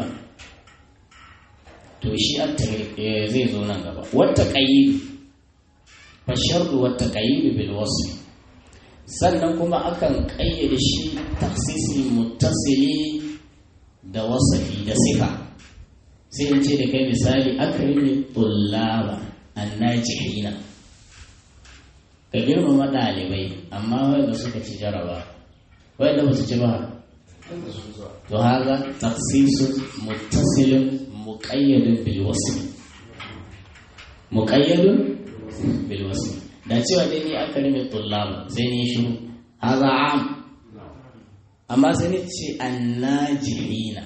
to shi zai zo nan gaba wata qayyid fa shartu wata qayyid bil wasf sannan kuma akan kayyade shi taksisi muttasili da wasafi da sifa sai in ce da kai misali akrimin tullama annajihina ka girmama ɗalibai amma wanda suka ci jaraba wanda ba su ci ba to haza taksisun muttasilin muƙayyadin bilwasmi muƙayyadin bilwasmi da cewa dai ni aka rime tullaba sai ni shiru haza am amma sai ni ce annajihina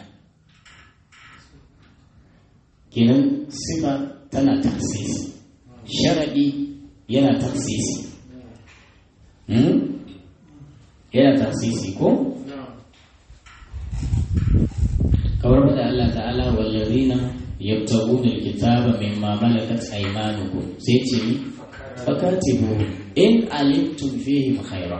kenan sifa tana taksisi sharaɗi yana taksisi yana taksisi ko kamar da Allah ta'ala wallazina yabtaguna alkitaba mimma malakat aymanukum sai ce ni fakatibu in alimtum fihim khaira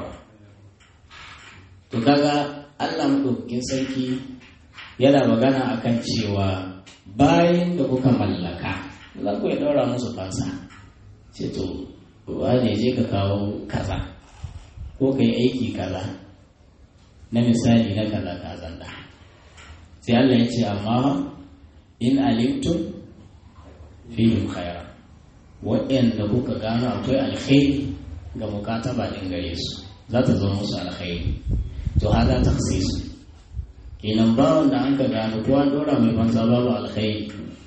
to kaga Allah madaukakin sarki yana magana akan cewa bayan da kuka mallaka za ku ya daura musu fansa ce to wane je ka kawo kaza ko ka yi aiki kaza na misali na kaza kazan da sai Allah ya ce amma in alimtum fihim khaira waɗanda kuka gano akwai alkhairi ga mukataba ɗin gare su za ta zo musu alkhairi to hada taksisu kenan bawan da an ka gano ko an dora mai fansa babu alkhairi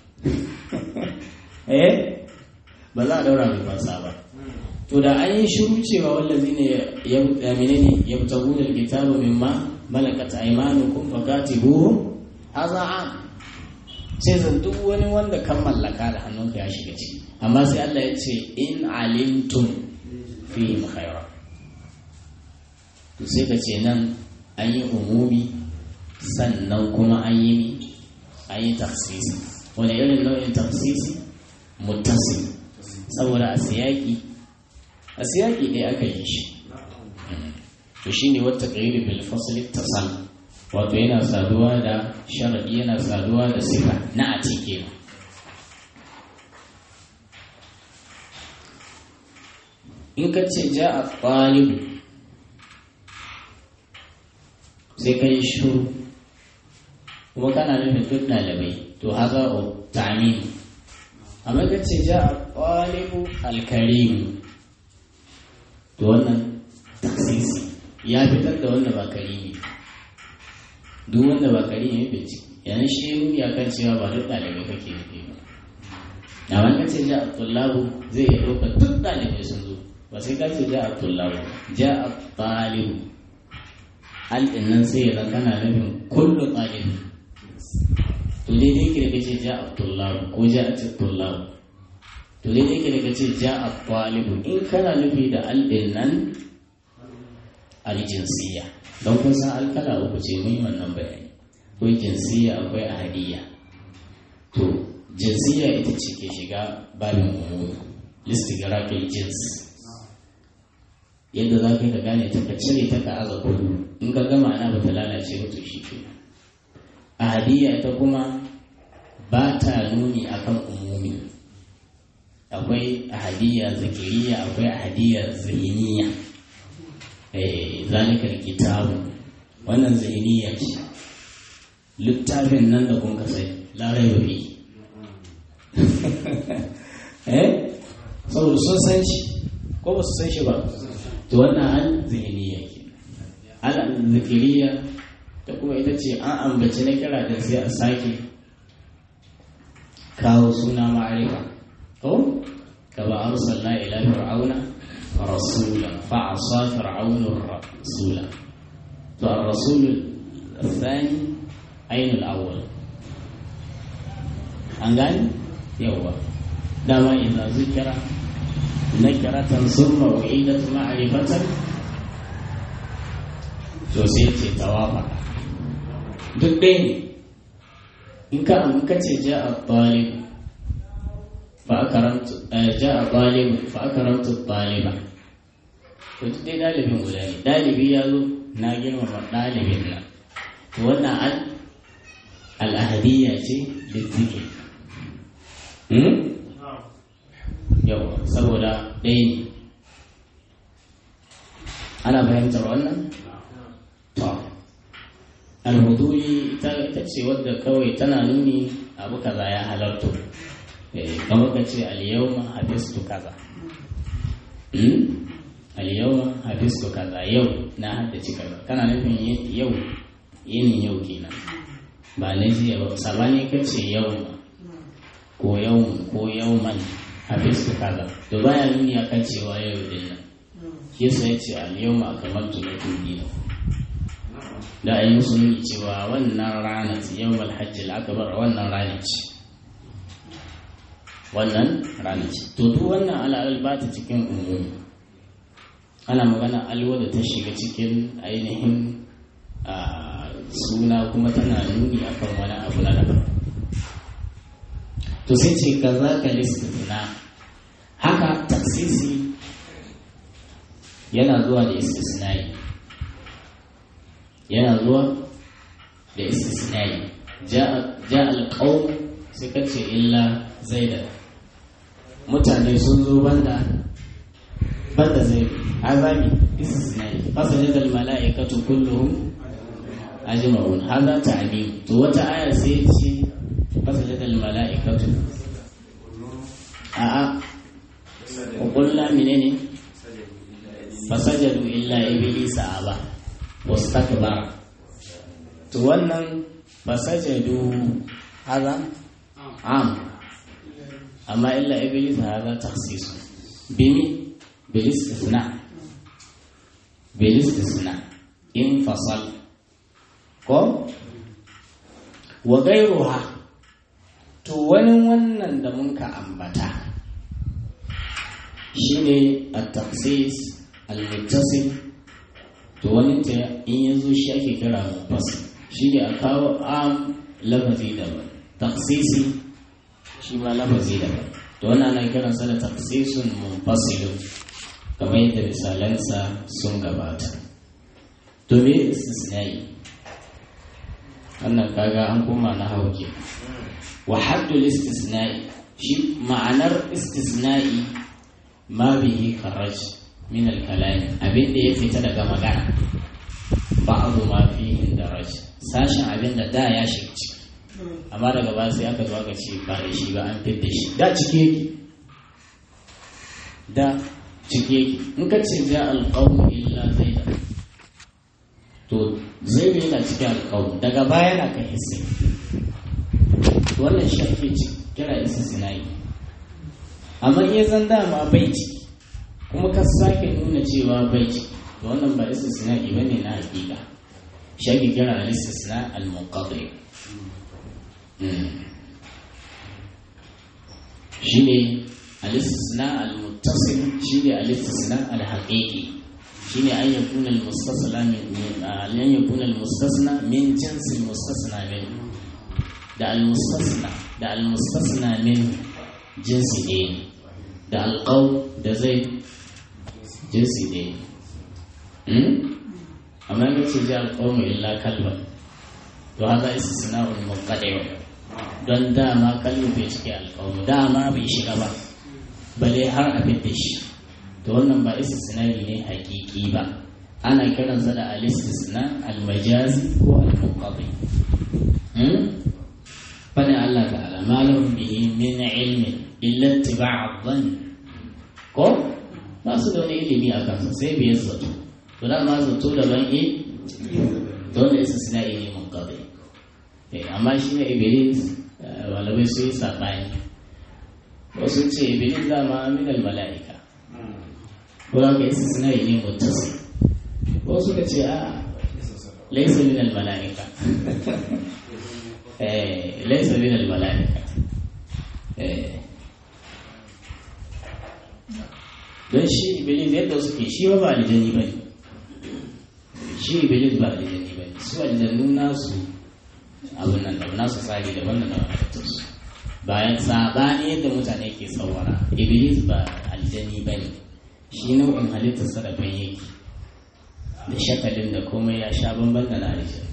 eh ba za a daura mai fansa ba to da an yi shiru cewa wallazi ne ya mene ne ya fita gudun kitabu min ma malakat aymanukum fakatibuhum hadha am sai zan duk wani wanda kan mallaka da hannunka ya shiga ciki amma sai Allah ya ce in alimtum fihim khaira to sai ka ce nan an yi umumi sannan kuma an yi an yi tafsisi wani irin nau'in tafsisi muttasil saboda a siyaki a siyaki ɗaya aka yi shi to shi ne wata ƙairi bil fasli tasal wato yana saduwa da sharaɗi yana saduwa da sifa na a cike in ka ce ja a ɗalibu sai ka yi shuru kuma kana nufin duk ɗalibai to haza o ta'amin amma ka ce ja a ɗalibu alkarimu to wannan taksisi ya fitar da wanda ba karimi duk wanda ba karimi bai ci yana shi ya kan cewa ba duk ɗalibai kake nufi ba amma ka ce ja a tullabu zai iya ɗaukar duk ɗalibai sun zo ba sai ka ce ja a tullabu ja a ɗalibu alɗin nan sai ya kana nufin kullu ɗalibi to daidai ke da kace ja a tullabu ko ja a tullabu to daidai ke da kace ja a ɗalibu in kana nufi da alɗin nan aljinsiya don kun san alkala uku ce mun yi wannan bayani akwai jinsiya akwai ahadiyya to jinsiya ita ce ke shiga babin umumi listigrafil jins yadda za ka yi ka gane ta ka cire ta ka aza kudu in ka gama ana ba ta lalace ba to shi ke ahadiyya ita kuma ba ta nuni akan umumi akwai ahadiyya zikiriya akwai ahadiyya zihiniya zalika kitabu wannan zihiniya ce littafin nan da kun kasai larai ba fi eh saboda sun san shi ko ba su san shi ba to wannan an zihiniya ke al zikiriya da kuma ita ce an ambaci na kira da sai a sake kawo suna ma'arifa ko ka ba arsalna ila fir'auna رسولا فعصى فرعون الرسول فالرسول الثاني أين الأول أنغاني يوا دama إذا ذكر نكرة ثم أعيدت معرفة to sai ce tawafa duk ɗaya ne in ka in ka ce ja a ɗalib fa akaramtu ja a ɗalib fa akaramtu ɗaliba to duk dai ɗalibin guda ne ɗalibi ya zo na girmama ɗalibin nan to wannan al al'ahadiyya ce lizziki yau saboda ɗaya ne ana fahimtar wannan to alhuduri ita ce wadda kawai tana nuni abu kaza ya halarto kamar ka ce alyawma hafistu kaza alyawma hafistu kaza yau na haddace kaza kana nufin yau yinin yau kenan ba na jiya ba sabani ka ce yau ko yau ko yauman hafistu kaza to baya nuni akan cewa yau din nan shi yasa ya ce alyawma akamaltu lakum dinakum da a yi musu nuni cewa wannan rana ce yau malhajji akbar wannan rana ce wannan rana ce to duk wannan al'adar ba ta cikin umumi ana magana alwa da ta shiga cikin ainihin suna kuma tana nuni akan wani abu na daban to sai ce ka za ka listina haka taksisi yana zuwa da istisnai yana zuwa da istisnai ja alƙawun sai ka ce illa zaida mutane sun zo banda banda zai azami istisnai fasajada mala'ikatu kulluhum ajma'un hadha ta'mim to wata aya sai ce fasajada mala'ikatu a'a qulna menene fasajadu illa iblisa aba wastakbara to wannan fasajadu haza am amma illa iblis haza takhsis bimi bil istisna bil istisna in fasal ko wa gairuha to wani wannan da mun ka ambata shine at-takhsis al-muttasil to wani ta in ya zo shi ake kira mufassir shi ne a kawo am lafazi daban taksisi shi ma lafazi daban to wannan ana kiransa da taksisun munfasilun kamar yadda misalansa sun gabata to me istisnai wannan kaga an koma na hauke wa haddul istisnai shi ma'anar istisnai ma bihi kharaj min al-kalami abin da ya fita daga magana ba'adu ma fihi daraj sashin abin da da ya shiga ciki amma daga ba sai aka zo aka ce ba da shi ba an fitta shi da ciki yake da ciki yake in ka ce ja alqawm illa zaida to zai yana cikin alqawm daga baya na ka hissi wannan shi ake kira istisnai amma in ya zan dama bai ciki kuma ka sake nuna cewa bai ciki to wannan ba istisna'i bane na hakika shi ake kira al-istisna al-munqati shine al-istisna al-muttasil shine al-istisna al-haqiqi shine an yakuna al-mustasna min an yakuna al-mustasna min jins al-mustasna min da al-mustasna da al-mustasna min jinsi ne da al-qaw da zai jinsi ne amma ya ce ji alƙawmu illa kalba to haka istisna'un munqadi don dama kalbu bai cike alƙawmu dama bai shiga ba bale har a fitta shi to wannan ba istisna'i ne hakiki ba ana kiransa da al-istisna al-majazi ko al-munqadi fadin Allah ta'ala ma lahum bihi min ilmin illa ittiba'a dhann ko ba su da wani ilimi a kansa sai biyar zato to da ma zato daban e dole isa suna ne mun kawai amma shi ne iblis malamai su yi saɓani wasu ce iblis dama minal mala'ika ko da ka isa suna ne mutasi wasu ka ce a laisa minal mala'ika laisa minal mala'ika don shi iblis yadda suke shi ba ba aljani ba ne shi iblis ba aljanni ba ne su aljannu nasu abin nan da nasu tsari daban da daban halittarsu bayan sabani yadda mutane ke tsawara iblis ba aljanni ba ne shi nau'in halittarsa daban yake da shakalin da komai ya sha bamban da na aljanni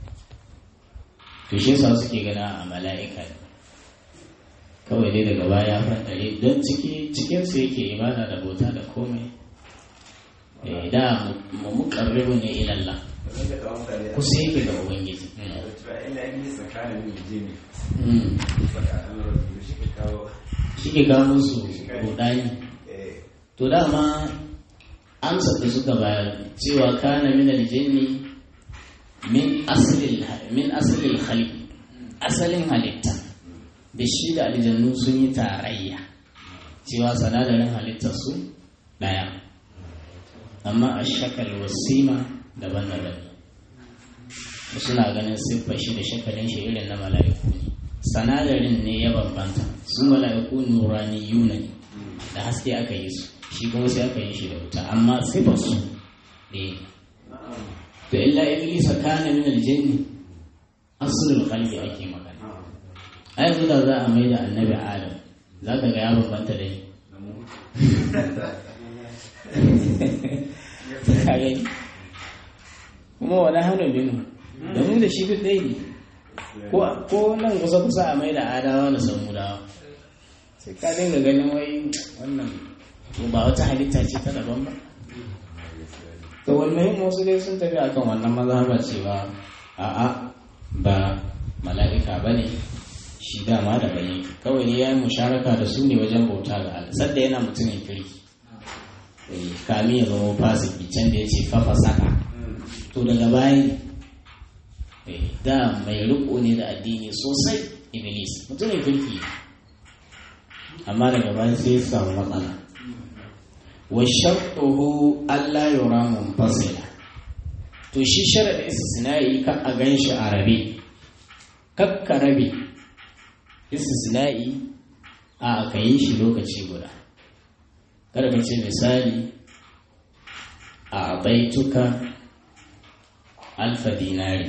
to shi yasa suke gana a mala'ika ne kawai dai daga baya fantare don ciki cikinsu yake ibada da bauta da komai da mu mukarribu ne ilallah kusa yake da ubangiji shi ke kawo musu rudani to dama amsa da suka bayar cewa kana min aljinni min asalin min asalin khalqi asalin halitta da shi da aljannu sun yi tarayya cewa sanadarin halittar su daya amma a shakal wasima daban-daban suna ganin siffar shi da shakalin shi irin na mala'iku ne sanadarin ne ya bambanta su mala'iku nurani yuna ne da haske aka yi su shi kuma sai aka yi shi da wuta amma siffar su ne to illa iblis kana min aljanni aslul khalqi ake magana ai yanzu da za a mai da annabi adam za ka ga ya bambanta da ni kuma wani hannun binu da mu da shi duk ɗaya ne ko nan kusa kusa a mai da adawa da samu dawa sai ka dinga ganin wai wannan ba wata halitta ce ta daban ba to wannan wasu dai sun tafi akan wannan mazhaba cewa a'a ba mala'ika ba ne shi dama da bayi kawai ne ya yi musharaka da su ne wajen bauta ga Allah sadda yana mutumin kirki kami ya zama fasiki can da ya ce fafa saka to daga bayan da mai riko ne da addini sosai iblis mutumin kirki amma daga bayan sai ya samu matsala wa shartuhu Allah yura munfasila to shi sharadin istisna'i ka a ganshi a rabe kakka rabe istisna'i a aka yi shi lokaci guda kada ka ce misali a baituka alfa dinari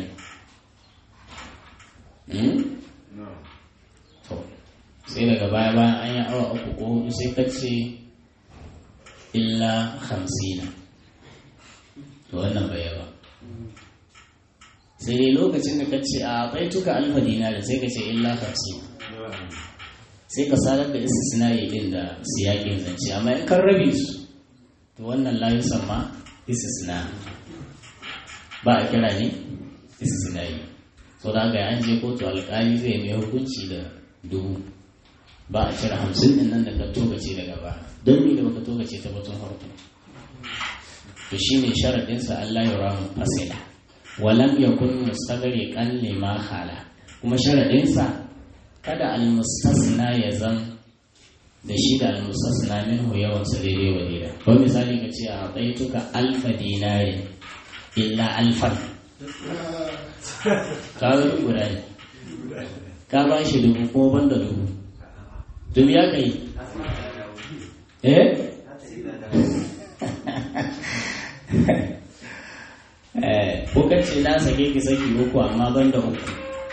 to sai daga baya bayan an yi awa uku ko hudu sai ka ce illa hamsina to wannan bai ba sai dai lokacin da ka ce a baituka alfa dinari sai ka ce illa hamsina sai ka sadar da istisna'i din da siyakin zance amma in kan rabe su to wannan la yusamma istisna ba a kira ne istisna'i so da ga an je kotu alkali zai mai hukunci da dubu ba a cire hamsin din nan da ka togace daga ba don me da baka togace ta batun harko to shine sharadin sa Allah ya ramu fasila walam yakun mustagriqan lima khala kuma sharadin sa kada almustasna ya zan da shi da almustasna minhu yawan sa daidai wa daida ko misali ka ce a baituka alfa dinari illa alfan ka ga guda ne ka ba shi dubu ko ban da dubu dubu ya kai eh eh ko kace na sake ki saki uku amma ban da uku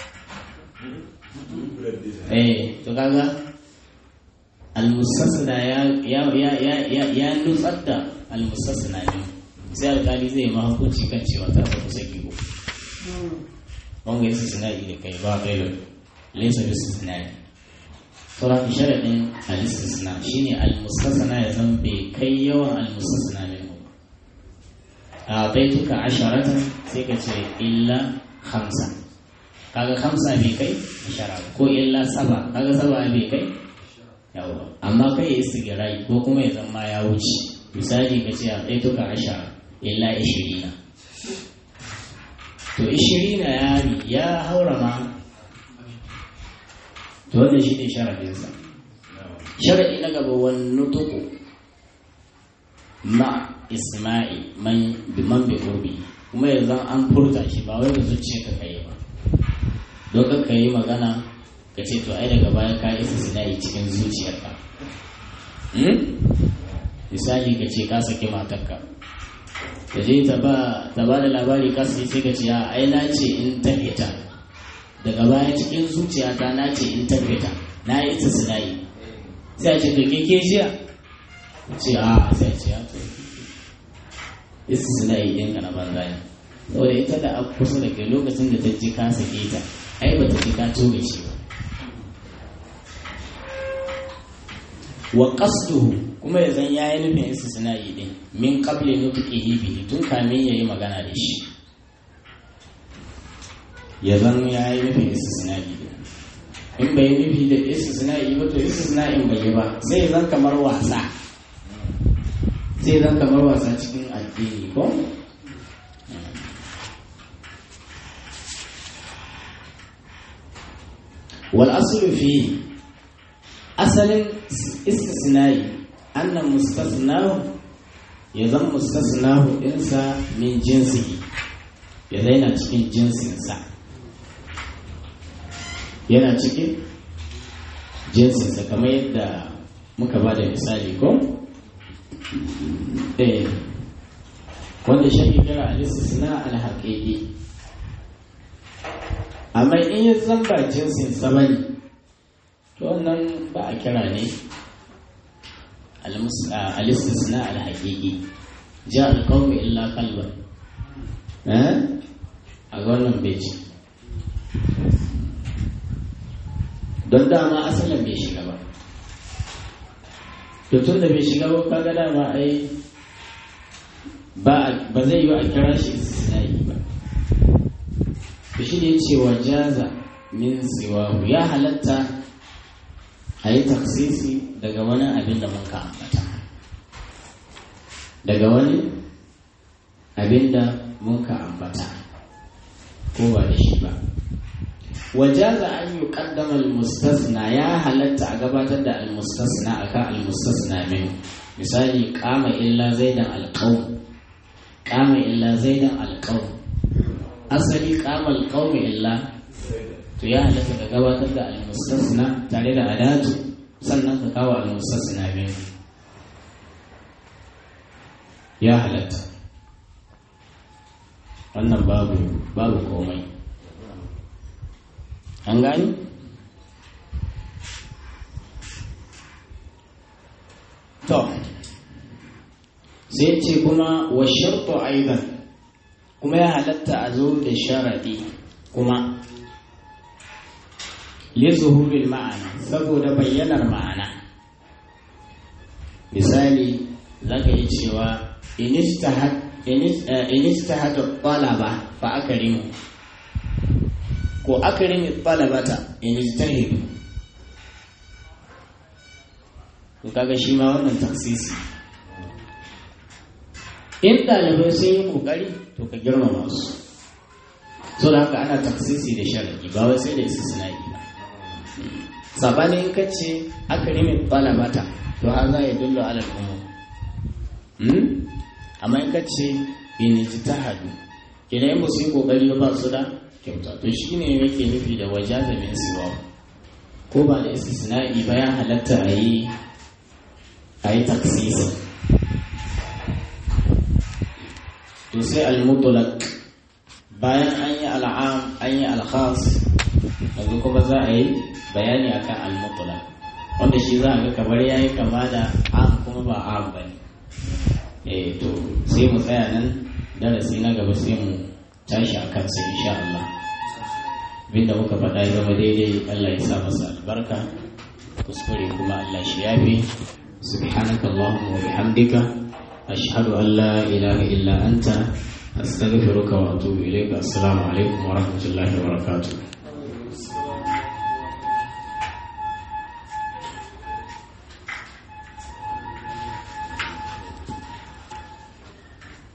eh to kaga almustasna ya ya ya ya ya ya nutsar da almustasna ne sai alkali zai ma hukunci kan cewa ta saku saki ko wanga yasa sina'i da kai ba kai laysa bi sina'i sauran sharadin al-istisna shine al-mustasna ya zan bai kai yawan al-mustasna ne a baituka asharatan sai ka ce illa khamsa kaga khamsa bai kai ashara ko illa saba kaga saba bai kai yawa amma kai ya istigirai ko kuma ya zama ya wuce misali ka ce a baituka ashara illa ishirina to ishirina ya ya haura ma to wannan shi ne sharadinsa sharadi na gaba wani tuku ma isma'i man bi man bi qurbi kuma yanzu an furta shi ba wai da zuciya ka kai ba don ka yi magana ka ce to ai daga baya ka yi sinai cikin zuciyarka misali ka ce ka saki matarka ta je ta ba ta ba da labari kasu sai ka ce ai na ce in ta fita daga baya cikin zuciyata na ce in ta fita na yi ita sinayi sai a ce to ke ke jiya ce a sai a ce ya to ita sinayi ɗin ka na banza ne saboda ita da aka kusa da kai lokacin da ta ji ka sake ta ai ba ta ji ka tobe shi ba wa qasduhu kuma ya zan yayi nufin istisna'i din min qabli nutqihi bihi tun kamin yayi magana da shi ya zan yayi nufin istisna'i din in bai nufi da istisna'i ba to istisna'in bai yi ba sai zan kamar wasa sai zan kamar wasa cikin addini ko wal aslu fi asalin istisnai annan mustasnahu ya zan mustasnahu ɗinsa min jinsi ya zaina cikin jinsinsa yana cikin jinsinsa kamar yadda muka ba da misali ko? eh wanda shi kira al-istisna al-haqiqi amma in ya zamba jinsinsa bane to wannan ba a kira ne al-istisna al-haqiqi ja al-qawmi illa qalban eh a wannan beji don dama asalin bai shiga ba to tun da bai shiga ba kaga dama ai ba ba zai yi a kira shi istisnai ba to shi ne cewa jaza min siwahu ya halatta a yi taksisi daga wani abin da mun ka ambata daga wani abin da mun ka ambata ko ba da shi ba wajaza an yi kaddama almustasna ya halatta a gabatar da almustasna akan almustasna min misali kama illa zaidan alqawm kama illa zaidan alqawm asali kama alqawm illa to ya halatta ka gabatar da almustasna tare da adatu sannan ka kawo almustasna min ya halatta wannan babu babu komai an gani to sai ce kuma wa sharto aidan kuma ya halatta a zo da sharadi kuma lizuhurin ma'ana saboda bayyanar ma'ana misali za ka yi cewa inistahata ƙwalaba fa aka rimu ko akrim talabata in ijtahidu to kaga shi ma wannan taksisi in ɗalibai sun yi ƙoƙari to ka girmama su so da haka ana taksisi da sharadi ba wai sai da istisna'i ba sabanin ka ce akrim talabata to har za ya dullo alal umum amma in ka ce in ijtahadu idan ba su yi ƙoƙari ba su da kyauta to shi ne yake nufi da waje da min siwa ko ba da istisna'i ba ya halatta a yi a yi taksisi to sai al-mutlaq bayan an yi al'am an yi al-khas yanzu kuma za a yi bayani akan al-mutlaq wanda shi za a ga kamar yayi kama da am kuma ba am bane eh to sai mu tsaya nan darasi na gaba sai mu tashi a kansa insha Allah abinda muka faɗa ya zama daidai Allah ya sa masa albarka kuskure kuma Allah shi yafi subhanaka allahumma wa bihamdika ashhadu an la ilaha illa anta astaghfiruka wa atubu ilayka assalamu alaikum wa rahmatullahi wa barakatuh